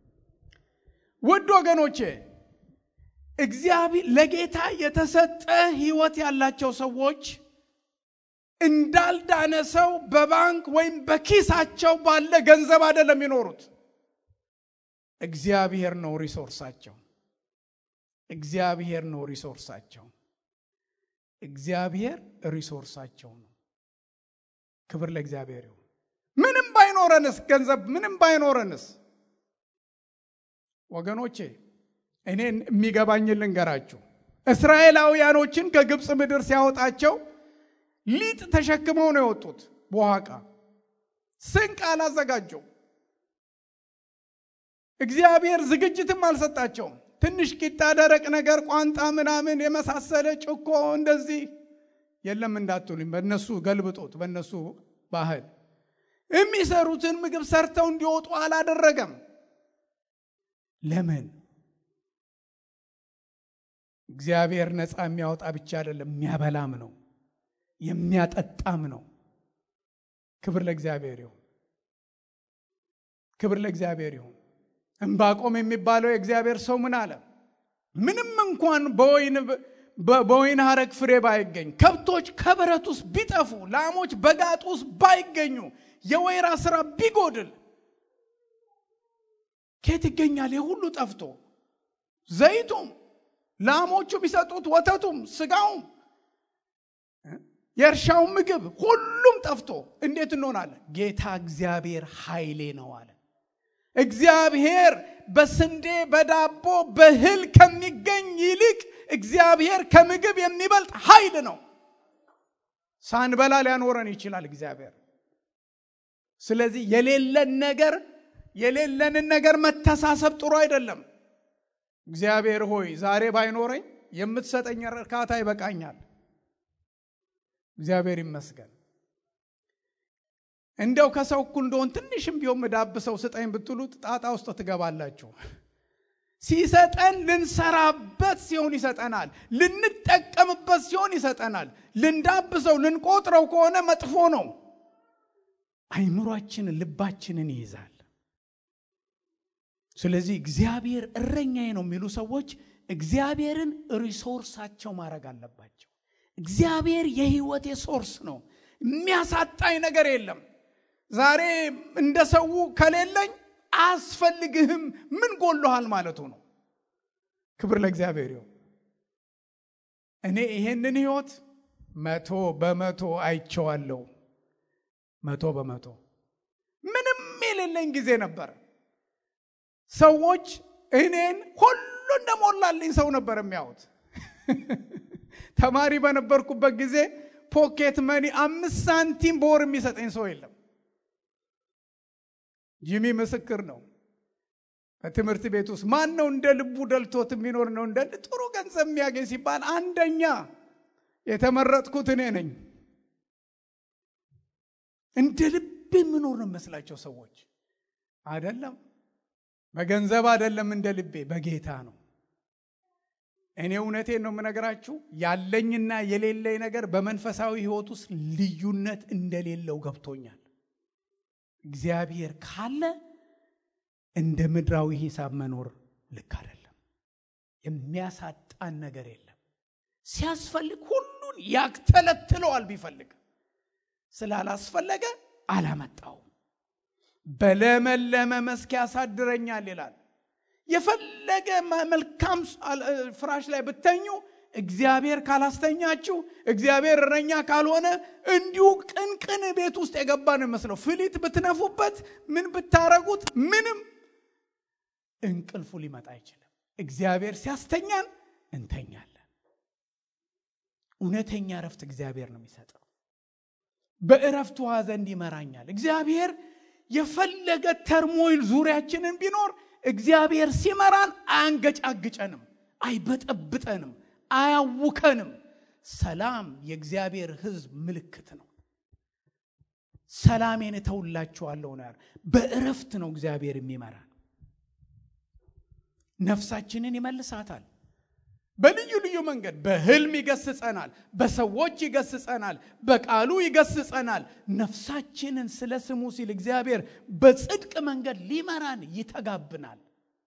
ውድ ወገኖቼ። እግዚአብሔር ለጌታ የተሰጠ ህይወት ያላቸው ሰዎች እንዳልዳነ ሰው በባንክ ወይም በኪሳቸው ባለ ገንዘብ አይደለም የሚኖሩት። እግዚአብሔር ነው ሪሶርሳቸው። እግዚአብሔር ነው ሪሶርሳቸው። እግዚአብሔር ሪሶርሳቸው ነው። ክብር ለእግዚአብሔር ይሁን። ምንም ባይኖረንስ ገንዘብ ምንም ባይኖረንስ ወገኖቼ እኔ የሚገባኝን ልንገራችሁ። እስራኤላውያኖችን ከግብፅ ምድር ሲያወጣቸው ሊጥ ተሸክመው ነው የወጡት። በኋቃ ስንቅ አላዘጋጀው። እግዚአብሔር ዝግጅትም አልሰጣቸውም። ትንሽ ቂጣ፣ ደረቅ ነገር፣ ቋንጣ ምናምን የመሳሰለ ጭኮ እንደዚህ የለም እንዳትሉኝ፣ በእነሱ ገልብጦት በእነሱ ባህል የሚሰሩትን ምግብ ሰርተው እንዲወጡ አላደረገም። ለምን? እግዚአብሔር ነፃ የሚያወጣ ብቻ አይደለም፣ የሚያበላም ነው፣ የሚያጠጣም ነው። ክብር ለእግዚአብሔር ይሁን። ክብር ለእግዚአብሔር ይሁን። እምባቆም የሚባለው የእግዚአብሔር ሰው ምን አለ? ምንም እንኳን በወይን ሐረግ ፍሬ ባይገኝ፣ ከብቶች ከበረት ውስጥ ቢጠፉ፣ ላሞች በጋጥ ውስጥ ባይገኙ፣ የወይራ ስራ ቢጎድል ከየት ይገኛል? የሁሉ ጠፍቶ ዘይቱም፣ ላሞቹ ቢሰጡት ወተቱም፣ ስጋውም፣ የእርሻው ምግብ ሁሉም ጠፍቶ እንዴት እንሆናለን? ጌታ እግዚአብሔር ኃይሌ ነው አለ። እግዚአብሔር በስንዴ በዳቦ በእህል ከሚገኝ ይልቅ እግዚአብሔር ከምግብ የሚበልጥ ኃይል ነው። ሳንበላ ሊያኖረን ይችላል እግዚአብሔር። ስለዚህ የሌለን ነገር የሌለንን ነገር መተሳሰብ ጥሩ አይደለም። እግዚአብሔር ሆይ ዛሬ ባይኖረኝ የምትሰጠኝ እርካታ ይበቃኛል። እግዚአብሔር ይመስገን። እንደው ከሰው እኩል እንደሆን ትንሽም ቢሆን ምዳብሰው ስጠኝ ብትሉት ጣጣ ውስጥ ትገባላችሁ። ሲሰጠን ልንሰራበት ሲሆን ይሰጠናል። ልንጠቀምበት ሲሆን ይሰጠናል። ልንዳብሰው ልንቆጥረው ከሆነ መጥፎ ነው። አይምሯችንን ልባችንን ይይዛል። ስለዚህ እግዚአብሔር እረኛዬ ነው የሚሉ ሰዎች እግዚአብሔርን ሪሶርሳቸው ማድረግ አለባቸው። እግዚአብሔር የህይወቴ ሶርስ ነው፣ የሚያሳጣኝ ነገር የለም። ዛሬ እንደ ሰው ከሌለኝ አያስፈልግህም፣ ምን ጎሎሃል ማለቱ ነው። ክብር ለእግዚአብሔር ይሁን። እኔ ይሄንን ህይወት መቶ በመቶ አይቼዋለሁ። መቶ በመቶ ምንም የሌለኝ ጊዜ ነበር። ሰዎች እኔን ሁሉ እንደሞላልኝ ሰው ነበር የሚያዩት። ተማሪ በነበርኩበት ጊዜ ፖኬት መኒ አምስት ሳንቲም በወር የሚሰጠኝ ሰው የለም። ጂሚ ምስክር ነው። በትምህርት ቤት ውስጥ ማን ነው እንደ ልቡ ደልቶት የሚኖር ነው እንደ ጥሩ ገንዘብ የሚያገኝ ሲባል አንደኛ የተመረጥኩት እኔ ነኝ። እንደ ልብ የምኖር ነው መስላቸው ሰዎች አይደለም። በገንዘብ አይደለም፣ እንደ ልቤ በጌታ ነው። እኔ እውነቴን ነው የምነግራችሁ። ያለኝና የሌለኝ ነገር በመንፈሳዊ ሕይወት ውስጥ ልዩነት እንደሌለው ገብቶኛል። እግዚአብሔር ካለ እንደ ምድራዊ ሂሳብ መኖር ልክ አይደለም። የሚያሳጣን ነገር የለም። ሲያስፈልግ ሁሉን ያክተለትለዋል። ቢፈልግ ስላላስፈለገ አላመጣውም። በለመለመ መስክ ያሳድረኛል ይላል። የፈለገ መልካም ፍራሽ ላይ ብተኙ እግዚአብሔር ካላስተኛችሁ እግዚአብሔር እረኛ ካልሆነ እንዲሁ ቅንቅን ቤት ውስጥ የገባ ነው ይመስለው። ፍሊት ብትነፉበት ምን ብታረጉት ምንም እንቅልፉ ሊመጣ አይችልም። እግዚአብሔር ሲያስተኛን እንተኛለን። እውነተኛ እረፍት እግዚአብሔር ነው የሚሰጠው። በእረፍት ውሃ ዘንድ ይመራኛል። እግዚአብሔር የፈለገ ተርሞይል ዙሪያችንን ቢኖር እግዚአብሔር ሲመራን አያንገጫግጨንም፣ አይበጠብጠንም፣ አያውከንም። ሰላም የእግዚአብሔር ሕዝብ ምልክት ነው። ሰላሜን እተውላችኋለሁ ነው። በእረፍት ነው እግዚአብሔር የሚመራን። ነፍሳችንን ይመልሳታል። በልዩ ልዩ መንገድ በህልም ይገስጸናል፣ በሰዎች ይገስጸናል፣ በቃሉ ይገስጸናል። ነፍሳችንን ስለ ስሙ ሲል እግዚአብሔር በጽድቅ መንገድ ሊመራን ይተጋብናል።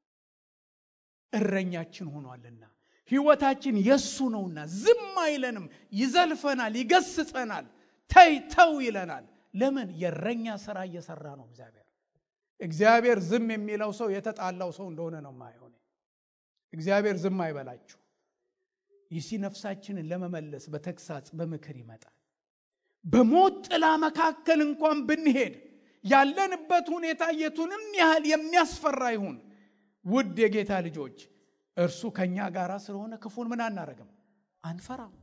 እረኛችን ሆኗልና ህይወታችን የሱ ነውና ዝም አይለንም። ይዘልፈናል፣ ይገስጸናል፣ ተይ ተው ይለናል። ለምን? የእረኛ ስራ እየሰራ ነው እግዚአብሔር። እግዚአብሔር ዝም የሚለው ሰው የተጣላው ሰው እንደሆነ ነው ማየው። እግዚአብሔር ዝም አይበላችሁ። ይሲ ነፍሳችንን ለመመለስ በተግሳጽ በምክር ይመጣል። በሞት ጥላ መካከል እንኳን ብንሄድ ያለንበት ሁኔታ የቱንም ያህል የሚያስፈራ ይሁን፣ ውድ የጌታ ልጆች እርሱ ከእኛ ጋር ስለሆነ ክፉን ምን አናረግም፣ አንፈራም።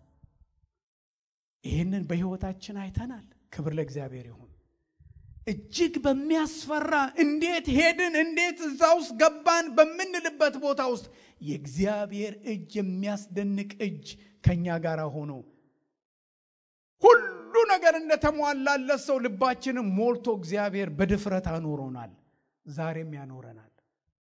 ይህንን በሕይወታችን አይተናል። ክብር ለእግዚአብሔር ይሁን። እጅግ በሚያስፈራ እንዴት ሄድን እንዴት እዛ ውስጥ ገባን በምንልበት ቦታ ውስጥ የእግዚአብሔር እጅ የሚያስደንቅ እጅ ከእኛ ጋር ሆኖ ሁሉ ነገር እንደተሟላለት ሰው ልባችንም ሞልቶ እግዚአብሔር በድፍረት አኖሮናል። ዛሬም ያኖረናል።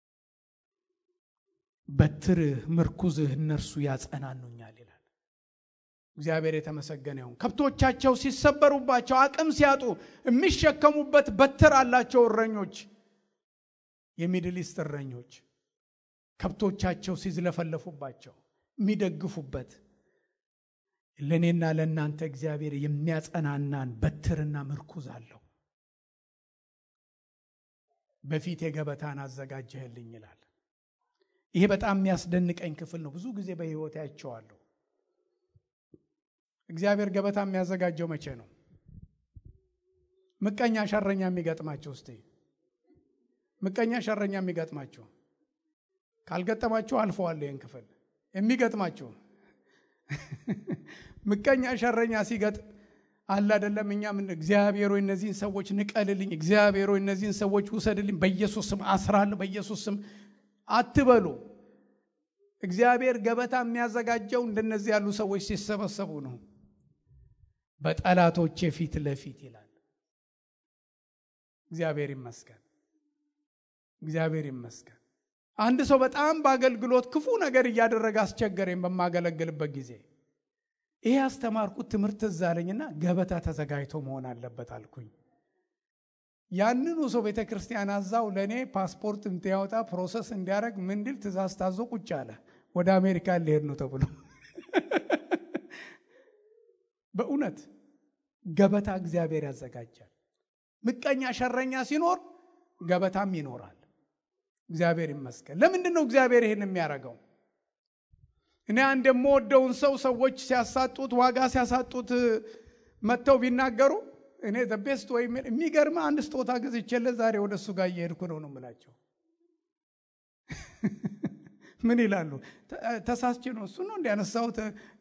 በትርህ ምርኩዝህ እነርሱ ያጸናኑኛል ይላል። እግዚአብሔር የተመሰገነ ይሁን። ከብቶቻቸው ሲሰበሩባቸው አቅም ሲያጡ የሚሸከሙበት በትር አላቸው እረኞች፣ የሚድል ኢስት እረኞች ከብቶቻቸው ሲዝለፈለፉባቸው የሚደግፉበት ለእኔና ለእናንተ እግዚአብሔር የሚያጸናናን በትርና ምርኩዝ አለው። በፊት የገበታን አዘጋጀህልኝ ይላል። ይሄ በጣም የሚያስደንቀኝ ክፍል ነው። ብዙ ጊዜ በሕይወት ያቸዋለሁ። እግዚአብሔር ገበታ የሚያዘጋጀው መቼ ነው? ምቀኛ ሸረኛ የሚገጥማቸው እስቲ ምቀኛ ሸረኛ የሚገጥማቸው ካልገጠማችሁ አልፈዋል። ይህን ክፍል የሚገጥማችሁ ምቀኛ ሸረኛ ሲገጥም አለ አይደለም። እኛ ምን እግዚአብሔር ሆይ እነዚህን ሰዎች ንቀልልኝ፣ እግዚአብሔር ሆይ እነዚህን ሰዎች ውሰድልኝ፣ በኢየሱስ ስም አስራለሁ፣ በኢየሱስ ስም አትበሉ። እግዚአብሔር ገበታ የሚያዘጋጀው እንደነዚህ ያሉ ሰዎች ሲሰበሰቡ ነው። በጠላቶቼ ፊት ለፊት ይላል። እግዚአብሔር ይመስገን፣ እግዚአብሔር ይመስገን። አንድ ሰው በጣም በአገልግሎት ክፉ ነገር እያደረገ አስቸገረኝ በማገለግልበት ጊዜ ይሄ ያስተማርኩት ትምህርት እዛ አለኝና ገበታ ተዘጋጅቶ መሆን አለበት አልኩኝ። ያንኑ ሰው ቤተ ክርስቲያን አዛው ለእኔ ፓስፖርት እንዲያወጣ ፕሮሰስ እንዲያደርግ ምን እንዲል ትእዛዝ ታዞ ቁጭ አለ። ወደ አሜሪካ ሊሄድ ነው ተብሎ በእውነት ገበታ እግዚአብሔር ያዘጋጃል። ምቀኛ ሸረኛ ሲኖር ገበታም ይኖራል። እግዚአብሔር ይመስገን። ለምንድን ነው እግዚአብሔር ይህን የሚያደርገው? እኔ አንድ የምወደውን ሰው ሰዎች ሲያሳጡት፣ ዋጋ ሲያሳጡት መጥተው ቢናገሩ እኔ ቤስት ወይ የሚገርም አንድ ስጦታ ገዝቼለት ዛሬ ወደ እሱ ጋር እየሄድኩ ነው ነው የምላቸው። ምን ይላሉ? ተሳስቼ ነው እሱ ነው እንዲያነሳሁት።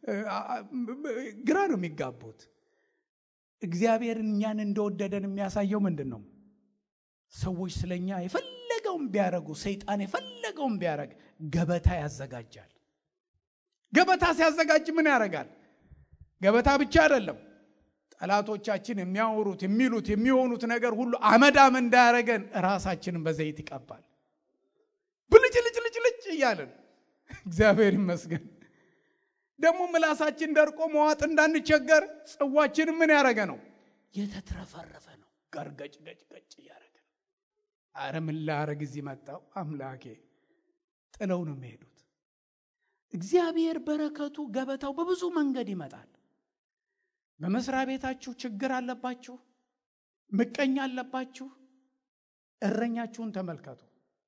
ግራ ነው የሚጋቡት። እግዚአብሔር እኛን እንደወደደን የሚያሳየው ምንድን ነው? ሰዎች ስለኛ የፈለገውን ቢያደርጉ፣ ሰይጣን የፈለገውን ቢያደርግ ገበታ ያዘጋጃል። ገበታ ሲያዘጋጅ ምን ያደርጋል? ገበታ ብቻ አይደለም ጠላቶቻችን የሚያወሩት የሚሉት የሚሆኑት ነገር ሁሉ አመዳም እንዳያረገን ራሳችንን በዘይት ይቀባል። ብልጭ ልጭ ልጭ ልጭ እያለን እግዚአብሔር ይመስገን። ደግሞ ምላሳችን ደርቆ መዋጥ እንዳንቸገር ጽዋችን ምን ያደረገ ነው? የተትረፈረፈ ነው። ገርገጭ ገጭ ገጭ እያደረገ ነው። አረ ምን ላረግ እዚህ መጣው አምላኬ። ጥለው ነው የሚሄዱት። እግዚአብሔር በረከቱ ገበታው በብዙ መንገድ ይመጣል። በመስሪያ ቤታችሁ ችግር አለባችሁ፣ ምቀኛ አለባችሁ፣ እረኛችሁን ተመልከቱ።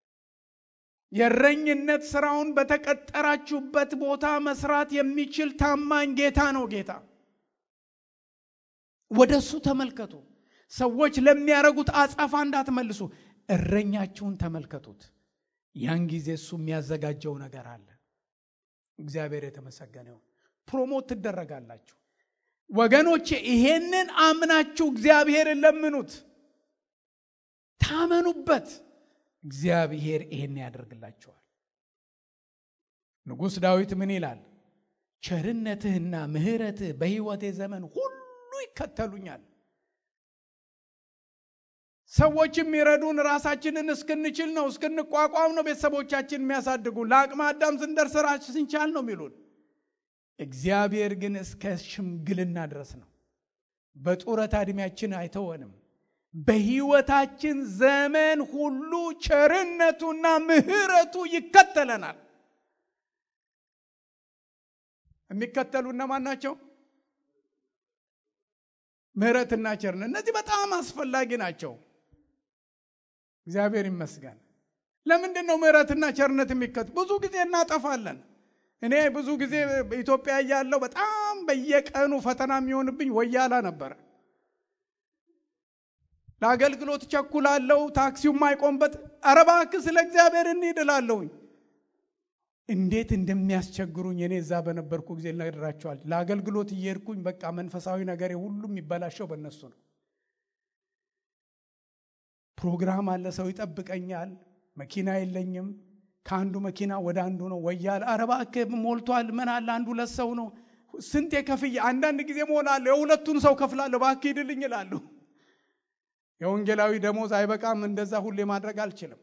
የእረኝነት ስራውን በተቀጠራችሁበት ቦታ መስራት የሚችል ታማኝ ጌታ ነው። ጌታ ወደ እሱ ተመልከቱ። ሰዎች ለሚያደርጉት አጸፋ እንዳትመልሱ፣ እረኛችሁን ተመልከቱት። ያን ጊዜ እሱ የሚያዘጋጀው ነገር አለ። እግዚአብሔር የተመሰገነው። ፕሮሞት ትደረጋላችሁ። ወገኖቼ ይሄንን አምናችሁ እግዚአብሔርን ለምኑት፣ ታመኑበት። እግዚአብሔር ይሄን ያደርግላችኋል። ንጉሥ ዳዊት ምን ይላል? ቸርነትህና ምሕረትህ በሕይወቴ ዘመን ሁሉ ይከተሉኛል። ሰዎች የሚረዱን ራሳችንን እስክንችል ነው፣ እስክንቋቋም ነው። ቤተሰቦቻችን የሚያሳድጉን ለአቅመ አዳም ስንደርስ ራሳችን ስንቻል ነው የሚሉን እግዚአብሔር ግን እስከ ሽምግልና ድረስ ነው። በጡረታ ዕድሜያችን አይተወንም። በሕይወታችን ዘመን ሁሉ ቸርነቱና ምሕረቱ ይከተለናል። የሚከተሉ እነማን ናቸው? ምሕረትና ቸርነት። እነዚህ በጣም አስፈላጊ ናቸው። እግዚአብሔር ይመስገን። ለምንድን ነው ምሕረትና ቸርነት የሚከተሉ? ብዙ ጊዜ እናጠፋለን። እኔ ብዙ ጊዜ በኢትዮጵያ እያለሁ በጣም በየቀኑ ፈተና የሚሆንብኝ ወያላ ነበረ። ለአገልግሎት ቸኩላለሁ፣ ታክሲው የማይቆምበት ኧረ እባክህ ስለ እግዚአብሔር እንሂድ እላለሁኝ። እንዴት እንደሚያስቸግሩኝ እኔ እዛ በነበርኩ ጊዜ ልነግራቸዋል። ለአገልግሎት እየሄድኩኝ በቃ መንፈሳዊ ነገር ሁሉም የሚበላሸው በእነሱ ነው። ፕሮግራም አለ፣ ሰው ይጠብቀኛል፣ መኪና የለኝም ከአንዱ መኪና ወደ አንዱ ነው ወያለ። ኧረ እባክህ ሞልቷል፣ ምን አለ አንዱ ሁለት ሰው ነው። ስንት የከፍዬ አንዳንድ ጊዜ ሞላለሁ፣ የሁለቱን ሰው ከፍላለሁ፣ እባክህ ሂድልኝ እላለሁ። የወንጌላዊ ደሞዝ አይበቃም፣ እንደዛ ሁሌ ማድረግ አልችልም።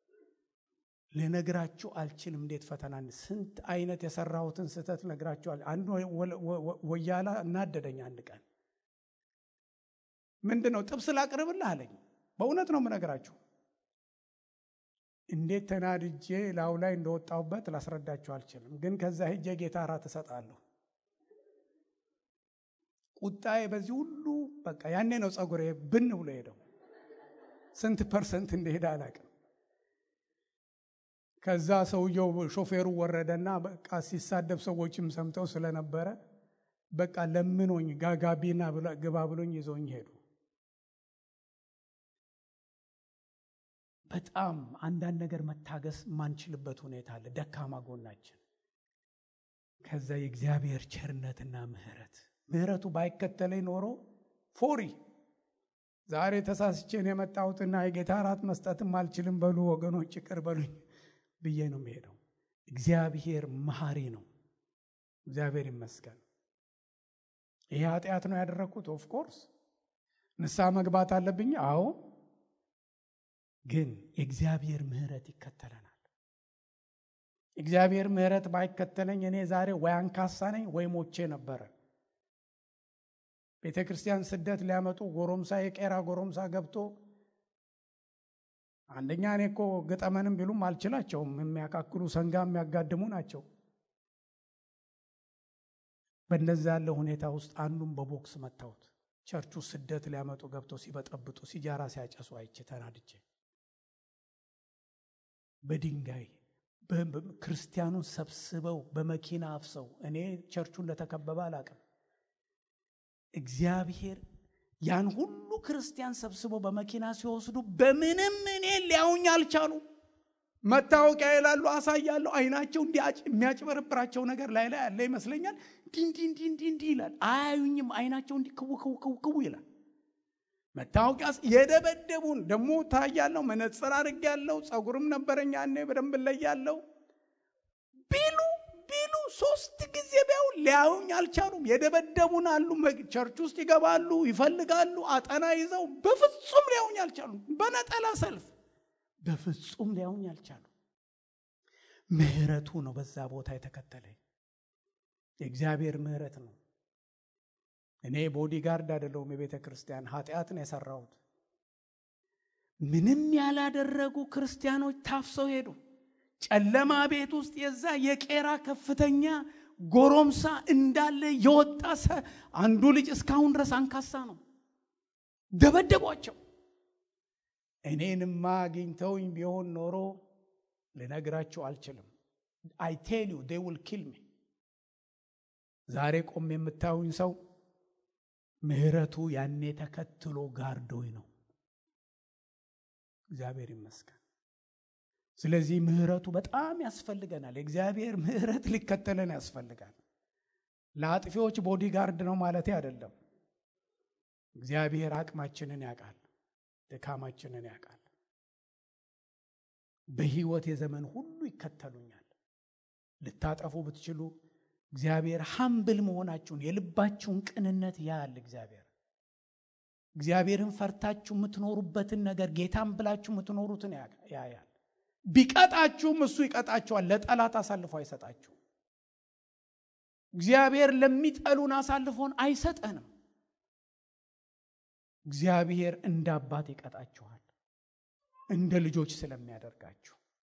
ልነግራችሁ አልችልም እንዴት ፈተና ስንት አይነት የሰራሁትን ስህተት ነግራችኋል። አንዱ ወያላ እናደደኝ። አንድ ቀን ምንድን ነው ጥብስ ላቅርብልህ አለኝ። በእውነት ነው የምነግራችሁ እንዴት ተናድጄ ላዩ ላይ እንደወጣሁበት ላስረዳችሁ አልችልም። ግን ከዛ ሄጄ ጌታ እራት እሰጣለሁ። ቁጣዬ በዚህ ሁሉ በቃ ያኔ ነው ጸጉሬ ብን ብሎ ሄደው። ስንት ፐርሰንት እንደሄደ አላውቅም። ከዛ ሰውየው ሾፌሩ ወረደና በቃ ሲሳደብ ሰዎችም ሰምተው ስለነበረ በቃ ለምኖኝ ጋጋቢና ግባ ብሎኝ ይዞኝ ሄዱ። በጣም አንዳንድ ነገር መታገስ የማንችልበት ሁኔታ አለ፣ ደካማ ጎናችን። ከዛ የእግዚአብሔር ቸርነትና ምሕረት ምሕረቱ ባይከተለኝ ኖሮ ፎሪ ዛሬ ተሳስቼን የመጣሁትና የጌታ እራት መስጠትም አልችልም፣ በሉ ወገኖች ይቅር በሉኝ ብዬ ነው የሚሄደው። እግዚአብሔር መሐሪ ነው። እግዚአብሔር ይመስገን። ይሄ ኃጢአት ነው ያደረግኩት። ኦፍኮርስ ንስሐ መግባት አለብኝ። አዎ ግን የእግዚአብሔር ምሕረት ይከተለናል። እግዚአብሔር ምሕረት ባይከተለኝ እኔ ዛሬ ወይ አንካሳ ነኝ ወይ ሞቼ ነበረ። ቤተ ክርስቲያን ስደት ሊያመጡ ጎረምሳ የቄራ ጎረምሳ ገብቶ አንደኛ እኔ እኮ ግጠመንም ቢሉም አልችላቸውም። የሚያካክሉ ሰንጋ የሚያጋድሙ ናቸው። በእንደዛ ያለ ሁኔታ ውስጥ አንዱን በቦክስ መታሁት። ቸርቹ ስደት ሊያመጡ ገብተው ሲበጠብጡ ሲጃራ ሲያጨሱ አይቼ ተናድጄ በድንጋይ ክርስቲያኑን ሰብስበው በመኪና አፍሰው እኔ ቸርቹ እንደተከበበ አላቅም። እግዚአብሔር ያን ሁሉ ክርስቲያን ሰብስበው በመኪና ሲወስዱ በምንም እኔ ሊያውኝ አልቻሉ። መታወቂያ ይላሉ፣ አሳያለሁ። አይናቸው የሚያጭበረብራቸው ነገር ላይ ላይ ያለ ይመስለኛል። እንዲ እንዲ እንዲ እንዲ ይላል። አያዩኝም። አይናቸው እንዲ ክው ክው ክው ክው ይላል። መታወቂያ የደበደቡን ደግሞ ታያለሁ። መነጽር አድርጌያለሁ። ጸጉርም ነበረኝ ያኔ በደንብ እለያለሁ። ቢሉ ቢሉ ሶስት ጊዜ ቢያው ሊያዩኝ አልቻሉም። የደበደቡን አሉ። ቸርች ውስጥ ይገባሉ፣ ይፈልጋሉ፣ አጠና ይዘው በፍጹም ሊያዩኝ አልቻሉም። በነጠላ ሰልፍ በፍጹም ሊያዩኝ አልቻሉም። ምህረቱ ነው በዛ ቦታ የተከተለኝ የእግዚአብሔር ምህረት ነው። እኔ ቦዲጋርድ አይደለሁም። የቤተ ክርስቲያን ኃጢአትን የሰራሁት ምንም ያላደረጉ ክርስቲያኖች ታፍሰው ሄዱ። ጨለማ ቤት ውስጥ የዛ የቄራ ከፍተኛ ጎረምሳ እንዳለ የወጣ አንዱ ልጅ እስካሁን ድረስ አንካሳ ነው። ደበደቧቸው። እኔንማ አግኝተውኝ ቢሆን ኖሮ ልነግራቸው አልችልም። አይ ቴል ዩ ዴይ ዊል ኪል ሚ። ዛሬ ቆም የምታዩኝ ሰው ምህረቱ ያኔ ተከትሎ ጋርዶኝ ነው። እግዚአብሔር ይመስገን። ስለዚህ ምህረቱ በጣም ያስፈልገናል። የእግዚአብሔር ምህረት ሊከተለን ያስፈልጋል። ለአጥፊዎች ቦዲጋርድ ነው ማለቴ አይደለም። እግዚአብሔር አቅማችንን ያውቃል፣ ድካማችንን ያውቃል። በሕይወት የዘመን ሁሉ ይከተሉኛል። ልታጠፉ ብትችሉ እግዚአብሔር ሀምብል መሆናችሁን የልባችሁን ቅንነት ያያል። እግዚአብሔር እግዚአብሔርን ፈርታችሁ የምትኖሩበትን ነገር ጌታን ብላችሁ የምትኖሩትን ያያል። ቢቀጣችሁም እሱ ይቀጣችኋል። ለጠላት አሳልፎ አይሰጣችሁ። እግዚአብሔር ለሚጠሉን አሳልፎን አይሰጠንም። እግዚአብሔር እንደ አባት ይቀጣችኋል፣ እንደ ልጆች ስለሚያደርጋችሁ።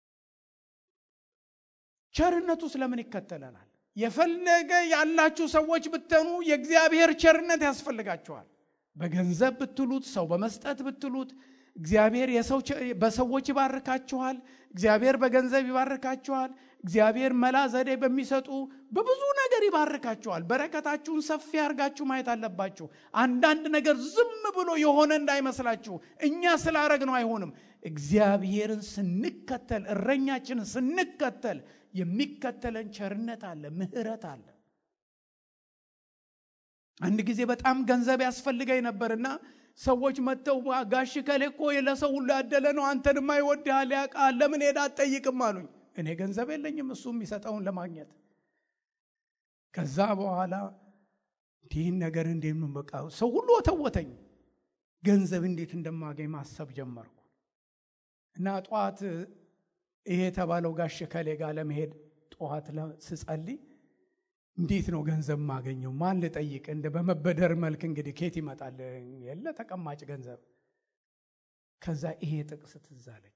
ቸርነቱ ስለምን ይከተለናል? የፈለገ ያላችሁ ሰዎች ብትኑ የእግዚአብሔር ቸርነት ያስፈልጋችኋል። በገንዘብ ብትሉት፣ ሰው በመስጠት ብትሉት እግዚአብሔር በሰዎች ይባርካችኋል። እግዚአብሔር በገንዘብ ይባርካችኋል። እግዚአብሔር መላ ዘዴ በሚሰጡ በብዙ ነገር ይባርካችኋል። በረከታችሁን ሰፊ አድርጋችሁ ማየት አለባችሁ። አንዳንድ ነገር ዝም ብሎ የሆነ እንዳይመስላችሁ። እኛ ስላረግ ነው አይሆንም። እግዚአብሔርን ስንከተል፣ እረኛችንን ስንከተል የሚከተለን ቸርነት አለ፣ ምሕረት አለ። አንድ ጊዜ በጣም ገንዘብ ያስፈልገኝ ነበርና ሰዎች መጥተው ጋሽ ከሌ እኮ ለሰው ሁሉ ያደለ ነው፣ አንተንማ ይወድሃል፣ ያውቃል፣ ለምን ሄዳ አትጠይቅም አሉኝ። እኔ ገንዘብ የለኝም እሱ የሚሰጠውን ለማግኘት። ከዛ በኋላ እንዲህን ነገር እንዴት ነው በቃ ሰው ሁሉ ወተወተኝ። ገንዘብ እንዴት እንደማገኝ ማሰብ ጀመርኩ እና ጠዋት ይሄ የተባለው ጋሽ ከሌ ጋር ለመሄድ ጠዋት ስጸልይ እንዴት ነው ገንዘብ ማገኘው? ማን ልጠይቅ? እንደ በመበደር መልክ እንግዲህ ኬት ይመጣል? የለ ተቀማጭ ገንዘብ። ከዛ ይሄ ጥቅስ ትዝ አለኝ።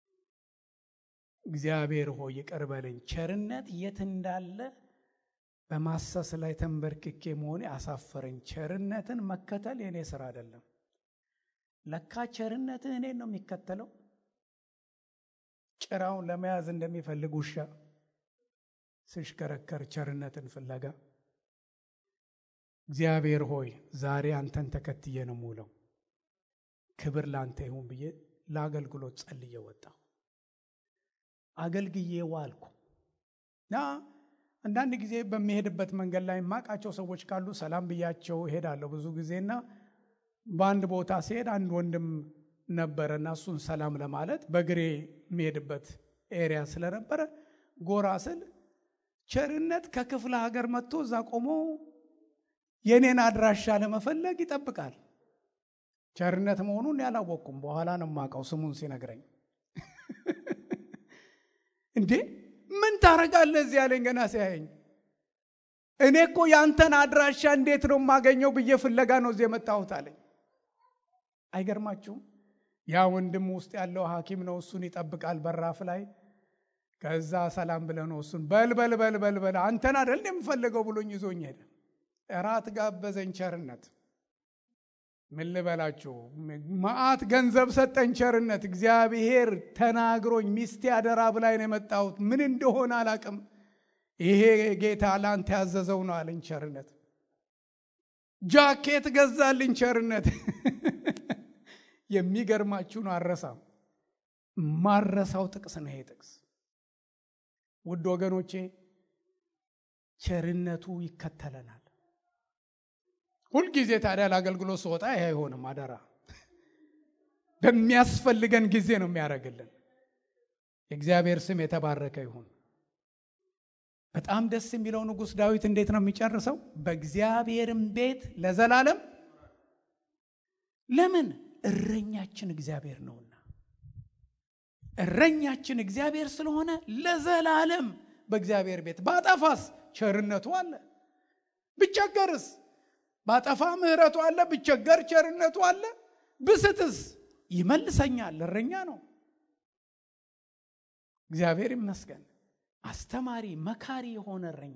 እግዚአብሔር ሆይ ይቅር በለኝ፣ ቸርነት የት እንዳለ በማሰስ ላይ ተንበርክኬ መሆኔ አሳፈረኝ። ቸርነትን መከተል የእኔ ስራ አይደለም። ለካ ቸርነትህ እኔን ነው የሚከተለው። ጭራውን ለመያዝ እንደሚፈልግ ውሻ ስሽከረከር ቸርነትን ፍለጋ። እግዚአብሔር ሆይ ዛሬ አንተን ተከትዬ ነው የምውለው፣ ክብር ለአንተ ይሁን ብዬ ለአገልግሎት ጸልዬ ወጣሁ። አገልግዬ ዋልኩ እና አንዳንድ ጊዜ በሚሄድበት መንገድ ላይ የማውቃቸው ሰዎች ካሉ ሰላም ብያቸው እሄዳለሁ ብዙ ጊዜና በአንድ ቦታ ሲሄድ አንድ ወንድም ነበረና እሱን ሰላም ለማለት በእግሬ የሚሄድበት ኤሪያ ስለነበረ ጎራ ስል ቸርነት ከክፍለ ሀገር መጥቶ እዛ ቆሞ የኔን አድራሻ ለመፈለግ ይጠብቃል። ቸርነት መሆኑን ያላወቅኩም፣ በኋላ ነው የማውቀው ስሙን ሲነግረኝ። እንዴ ምን ታረጋለህ እዚህ ያለኝ ገና ሲያየኝ። እኔ እኮ ያንተን አድራሻ እንዴት ነው የማገኘው ብዬ ፍለጋ ነው እዚህ የመጣሁት አለኝ። አይገርማችሁም? ያ ወንድም ውስጥ ያለው ሐኪም ነው። እሱን ይጠብቃል በራፍ ላይ። ከዛ ሰላም ብለህ ነው እሱን በልበል በልበል በል አንተን አደል የምፈልገው ብሎኝ ይዞኝ ሄደ። እራት ጋበዘኝ። ቸርነት ምን ልበላችሁ፣ መዓት ገንዘብ ሰጠኝ። ቸርነት እግዚአብሔር ተናግሮኝ ሚስቴ አደራ ብላኝ ነው የመጣሁት። ምን እንደሆነ አላቅም። ይሄ ጌታ ለአንተ ያዘዘው ነው አለኝ። ቸርነት ጃኬት ገዛልኝ። ቸርነት የሚገርማችሁን አረሳም ማረሳው ጥቅስ ነው ይሄ ጥቅስ። ውድ ወገኖቼ ቸርነቱ ይከተለናል። ሁልጊዜ ታዲያ ለአገልግሎት ስወጣ ይሄ አይሆንም። አደራ በሚያስፈልገን ጊዜ ነው የሚያደርግልን። የእግዚአብሔር ስም የተባረከ ይሁን። በጣም ደስ የሚለው ንጉሥ ዳዊት እንዴት ነው የሚጨርሰው? በእግዚአብሔርም ቤት ለዘላለም ለምን? እረኛችን እግዚአብሔር ነውና። እረኛችን እግዚአብሔር ስለሆነ ለዘላለም በእግዚአብሔር ቤት ባጠፋስ ቸርነቱ አለ፣ ብቸገርስ ባጠፋ ምሕረቱ አለ፣ ብቸገር ቸርነቱ አለ፣ ብስትስ ይመልሰኛል። እረኛ ነው። እግዚአብሔር ይመስገን። አስተማሪ መካሪ የሆነ እረኛ።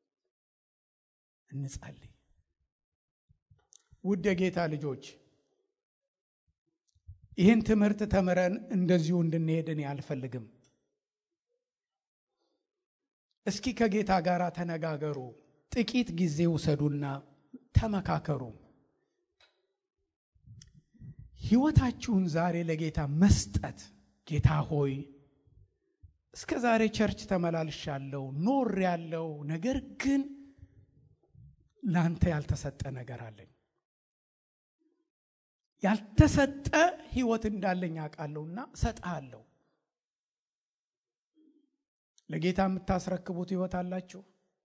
እንጸልይ። ውድ የጌታ ልጆች ይህን ትምህርት ተምረን እንደዚሁ እንድንሄድ እኔ አልፈልግም። እስኪ ከጌታ ጋር ተነጋገሩ። ጥቂት ጊዜ ውሰዱና ተመካከሩ። ሕይወታችሁን ዛሬ ለጌታ መስጠት። ጌታ ሆይ እስከ ዛሬ ቸርች ተመላልሻለሁ፣ ኖር ያለው ነገር ግን ለአንተ ያልተሰጠ ነገር አለኝ ያልተሰጠ ህይወት እንዳለኝ አውቃለሁና እሰጥሃለሁ። ለጌታ የምታስረክቡት ህይወት አላችሁ?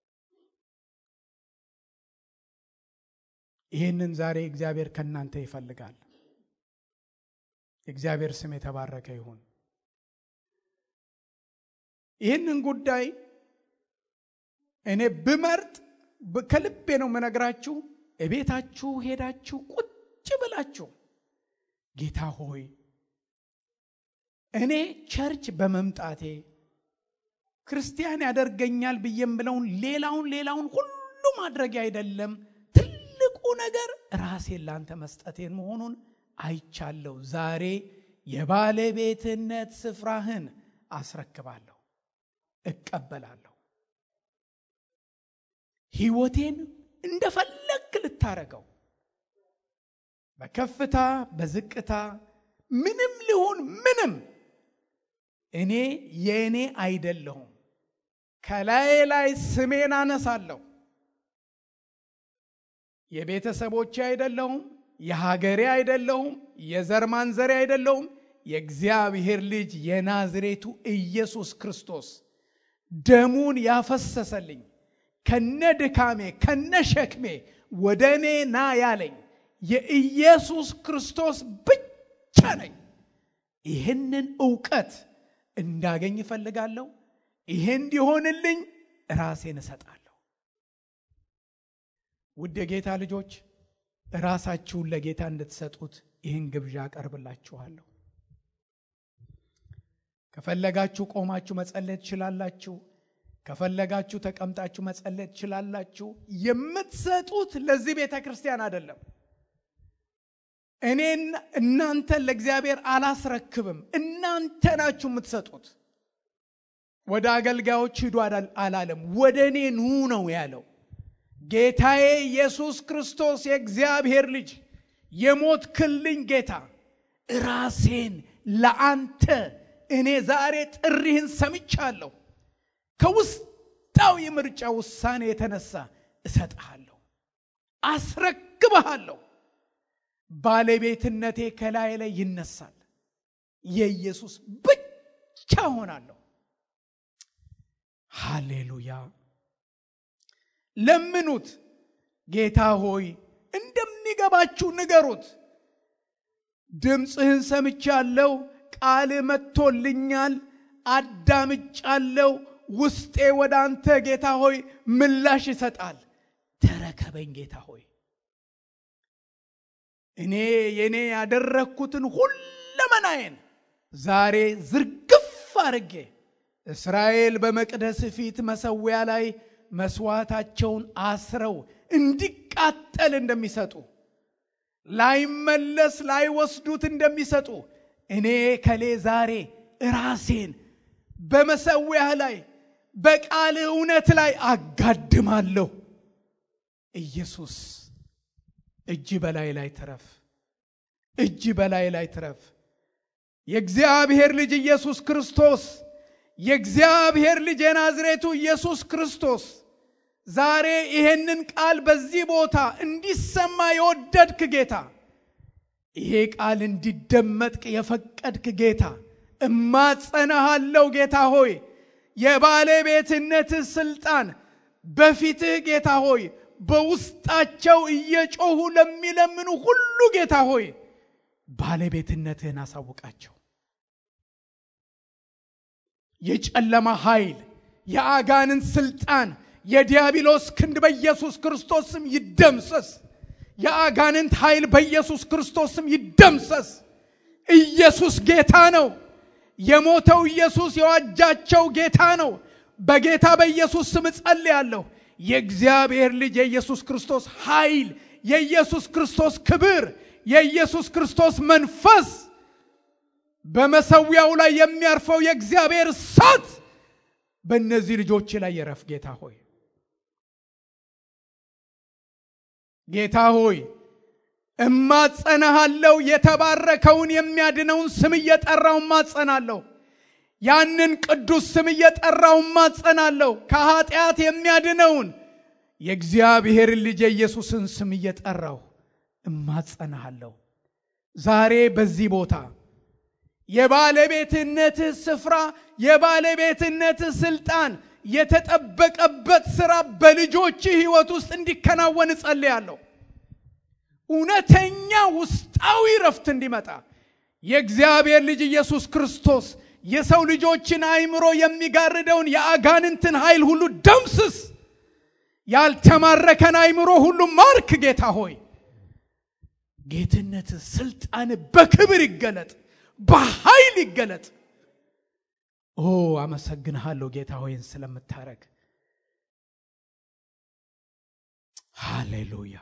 ይህንን ዛሬ እግዚአብሔር ከእናንተ ይፈልጋል። የእግዚአብሔር ስም የተባረከ ይሁን። ይህንን ጉዳይ እኔ ብመርጥ ከልቤ ነው የምነግራችሁ። እቤታችሁ ሄዳችሁ ቁጭ ብላችሁ ጌታ ሆይ እኔ ቸርች በመምጣቴ ክርስቲያን ያደርገኛል ብዬ የምለውን ሌላውን ሌላውን ሁሉ ማድረግ አይደለም። ትልቁ ነገር ራሴን ላንተ መስጠቴን መሆኑን አይቻለሁ። ዛሬ የባለቤትነት ስፍራህን አስረክባለሁ፣ እቀበላለሁ። ህይወቴን እንደፈለግ ልታረገው በከፍታ በዝቅታ ምንም ሊሆን ምንም እኔ የእኔ አይደለሁም። ከላይ ላይ ስሜን አነሳለሁ። የቤተሰቦቼ አይደለሁም፣ የሀገሬ አይደለሁም፣ የዘር ማንዘሬ አይደለሁም። የእግዚአብሔር ልጅ የናዝሬቱ ኢየሱስ ክርስቶስ ደሙን ያፈሰሰልኝ ከነ ድካሜ ከነ ሸክሜ ወደ እኔ ና ያለኝ የኢየሱስ ክርስቶስ ብቻ ነኝ። ይህንን እውቀት እንዳገኝ እፈልጋለሁ። ይሄ እንዲሆንልኝ ራሴን እሰጣለሁ። ውድ የጌታ ልጆች ራሳችሁን ለጌታ እንድትሰጡት ይህን ግብዣ አቀርብላችኋለሁ። ከፈለጋችሁ ቆማችሁ መጸለይ ትችላላችሁ። ከፈለጋችሁ ተቀምጣችሁ መጸለይ ትችላላችሁ። የምትሰጡት ለዚህ ቤተ ክርስቲያን አይደለም። እኔን እናንተን ለእግዚአብሔር አላስረክብም። እናንተ ናችሁ የምትሰጡት። ወደ አገልጋዮች ሂዱ አላለም። ወደ እኔ ኑ ነው ያለው። ጌታዬ ኢየሱስ ክርስቶስ የእግዚአብሔር ልጅ የሞትክልኝ ጌታ ራሴን ለአንተ እኔ ዛሬ ጥሪህን ሰምቻለሁ። ከውስጣዊ ምርጫ ውሳኔ የተነሳ እሰጥሃለሁ፣ አስረክብሃለሁ። ባለቤትነቴ ከላይ ላይ ይነሳል። የኢየሱስ ብቻ ሆናለሁ። ሃሌሉያ። ለምኑት። ጌታ ሆይ እንደሚገባችሁ ንገሩት። ድምፅህን ሰምቻለሁ፣ ቃል መጥቶልኛል፣ አዳምጫለሁ። ውስጤ ወደ አንተ ጌታ ሆይ ምላሽ ይሰጣል። ተረከበኝ ጌታ ሆይ እኔ የኔ ያደረግኩትን ሁሉ ሁለመናዬን ዛሬ ዝርግፍ አድርጌ እስራኤል በመቅደስ ፊት መሰዊያ ላይ መስዋዕታቸውን አስረው እንዲቃጠል እንደሚሰጡ ላይመለስ ላይወስዱት እንደሚሰጡ እኔ ከሌ ዛሬ ራሴን በመሰዊያ ላይ በቃል እውነት ላይ አጋድማለሁ። ኢየሱስ እጅ በላይ ላይ ትረፍ፣ እጅ በላይ ላይ ትረፍ። የእግዚአብሔር ልጅ ኢየሱስ ክርስቶስ የእግዚአብሔር ልጅ የናዝሬቱ ኢየሱስ ክርስቶስ ዛሬ ይሄንን ቃል በዚህ ቦታ እንዲሰማ የወደድክ ጌታ፣ ይሄ ቃል እንዲደመጥቅ የፈቀድክ ጌታ እማጸናሃለው። ጌታ ሆይ የባለቤትነትህ ስልጣን በፊትህ ጌታ ሆይ በውስጣቸው እየጮሁ ለሚለምኑ ሁሉ ጌታ ሆይ ባለቤትነትህን አሳውቃቸው። የጨለማ ኃይል፣ የአጋንን ስልጣን፣ የዲያብሎስ ክንድ በኢየሱስ ክርስቶስ ስም ይደምሰስ። የአጋንንት ኃይል በኢየሱስ ክርስቶስ ስም ይደምሰስ። ኢየሱስ ጌታ ነው። የሞተው ኢየሱስ የዋጃቸው ጌታ ነው። በጌታ በኢየሱስ ስም እጸልያለሁ። የእግዚአብሔር ልጅ የኢየሱስ ክርስቶስ ኃይል፣ የኢየሱስ ክርስቶስ ክብር፣ የኢየሱስ ክርስቶስ መንፈስ በመሰዊያው ላይ የሚያርፈው የእግዚአብሔር እሳት በእነዚህ ልጆች ላይ የረፍ። ጌታ ሆይ ጌታ ሆይ እማጸናሃለሁ። የተባረከውን የሚያድነውን ስም እየጠራው እማጸናለሁ። ያንን ቅዱስ ስም እየጠራው እማጸናለሁ። ከኃጢአት የሚያድነውን የእግዚአብሔር ልጅ የኢየሱስን ስም እየጠራው እማጸናሃለሁ። ዛሬ በዚህ ቦታ የባለቤትነትህ ስፍራ የባለቤትነትህ ስልጣን የተጠበቀበት ስራ በልጆችህ ሕይወት ውስጥ እንዲከናወን እጸልያለሁ። እውነተኛ ውስጣዊ ረፍት እንዲመጣ የእግዚአብሔር ልጅ ኢየሱስ ክርስቶስ የሰው ልጆችን አእምሮ የሚጋርደውን የአጋንንትን ኃይል ሁሉ ደምስስ። ያልተማረከን አእምሮ ሁሉ ማርክ። ጌታ ሆይ ጌትነት፣ ስልጣን በክብር ይገለጥ፣ በኃይል ይገለጥ። ኦ አመሰግንሃለሁ ጌታ ሆይን ስለምታረግ ሃሌሉያ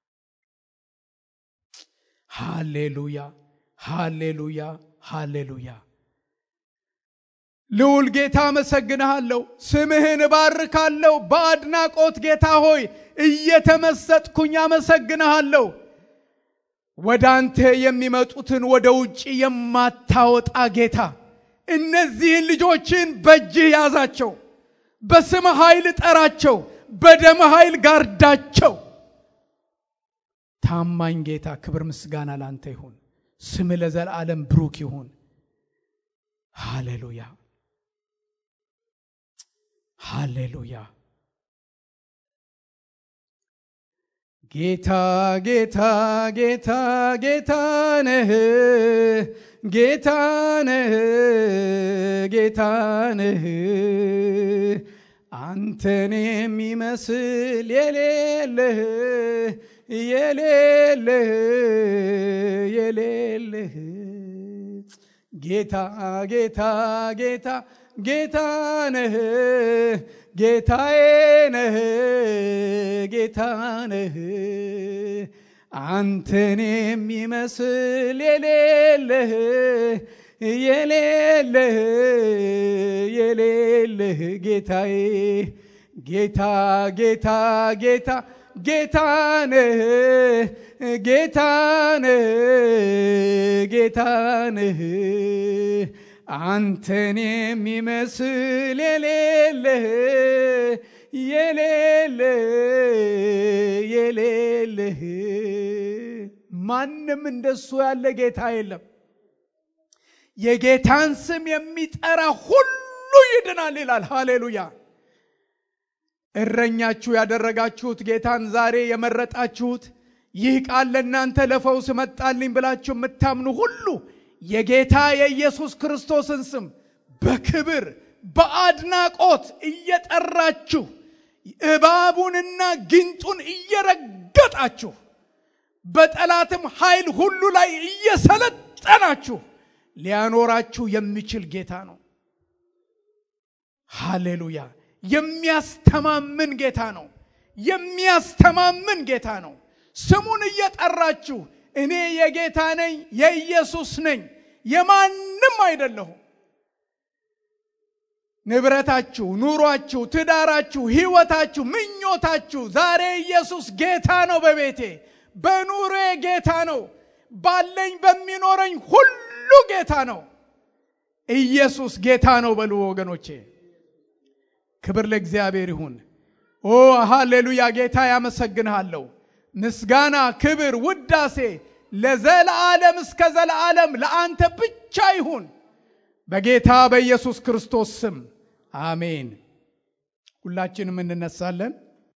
ሃሌሉያ ሃሌሉያ ሃሌሉያ። ልዑል ጌታ አመሰግንሃለሁ፣ ስምህን እባርካለሁ። በአድናቆት ጌታ ሆይ እየተመሰጥኩኝ አመሰግንሃለሁ። ወደ አንተ የሚመጡትን ወደ ውጭ የማታወጣ ጌታ እነዚህን ልጆችን በእጅህ ያዛቸው፣ በስም ኃይል ጠራቸው፣ በደም ኃይል ጋርዳቸው። ታማኝ ጌታ ክብር ምስጋና ላንተ ይሁን። ስም ለዘላለም ብሩክ ይሁን። ሃሌሉያ ሃሌሉያ። ጌታ ጌታ ጌታ ጌታ ነህ ጌታ ነህ ጌታ ነህ አንተን የሚመስል የሌለህ የሌለህ የሌለህ ጌታ ጌታ ጌታ ጌታ ነህ ጌታዬ ነህ ጌታ ነህ አንተን የሚመስል የሌለህ የሌለህ የሌለህ ጌታዬ ጌታ ጌታ ጌታ ጌታ ነህ ጌታ ነህ ጌታ ነህ አንተን የሚመስል የሌለህ የሌለህ የሌለህ ማንም እንደሱ ያለ ጌታ የለም። የጌታን ስም የሚጠራ ሁሉ ይድናል ይላል። ሃሌሉያ። እረኛችሁ ያደረጋችሁት ጌታን ዛሬ የመረጣችሁት ይህ ቃል ለእናንተ ለፈውስ መጣልኝ ብላችሁ የምታምኑ ሁሉ የጌታ የኢየሱስ ክርስቶስን ስም በክብር በአድናቆት እየጠራችሁ እባቡንና ጊንጡን እየረገጣችሁ በጠላትም ኃይል ሁሉ ላይ እየሰለጠናችሁ ሊያኖራችሁ የሚችል ጌታ ነው። ሃሌሉያ! የሚያስተማምን ጌታ ነው። የሚያስተማምን ጌታ ነው። ስሙን እየጠራችሁ እኔ የጌታ ነኝ፣ የኢየሱስ ነኝ፣ የማንም አይደለሁም። ንብረታችሁ፣ ኑሯችሁ፣ ትዳራችሁ፣ ህይወታችሁ፣ ምኞታችሁ ዛሬ ኢየሱስ ጌታ ነው። በቤቴ በኑሬ ጌታ ነው። ባለኝ በሚኖረኝ ሁሉ ጌታ ነው። ኢየሱስ ጌታ ነው በሉ ወገኖቼ። ክብር ለእግዚአብሔር ይሁን። ኦ ሃሌሉያ! ጌታ ያመሰግንሃለሁ። ምስጋና፣ ክብር፣ ውዳሴ ለዘለዓለም እስከ ዘለዓለም ለአንተ ብቻ ይሁን በጌታ በኢየሱስ ክርስቶስ ስም አሜን። ሁላችንም እንነሳለን።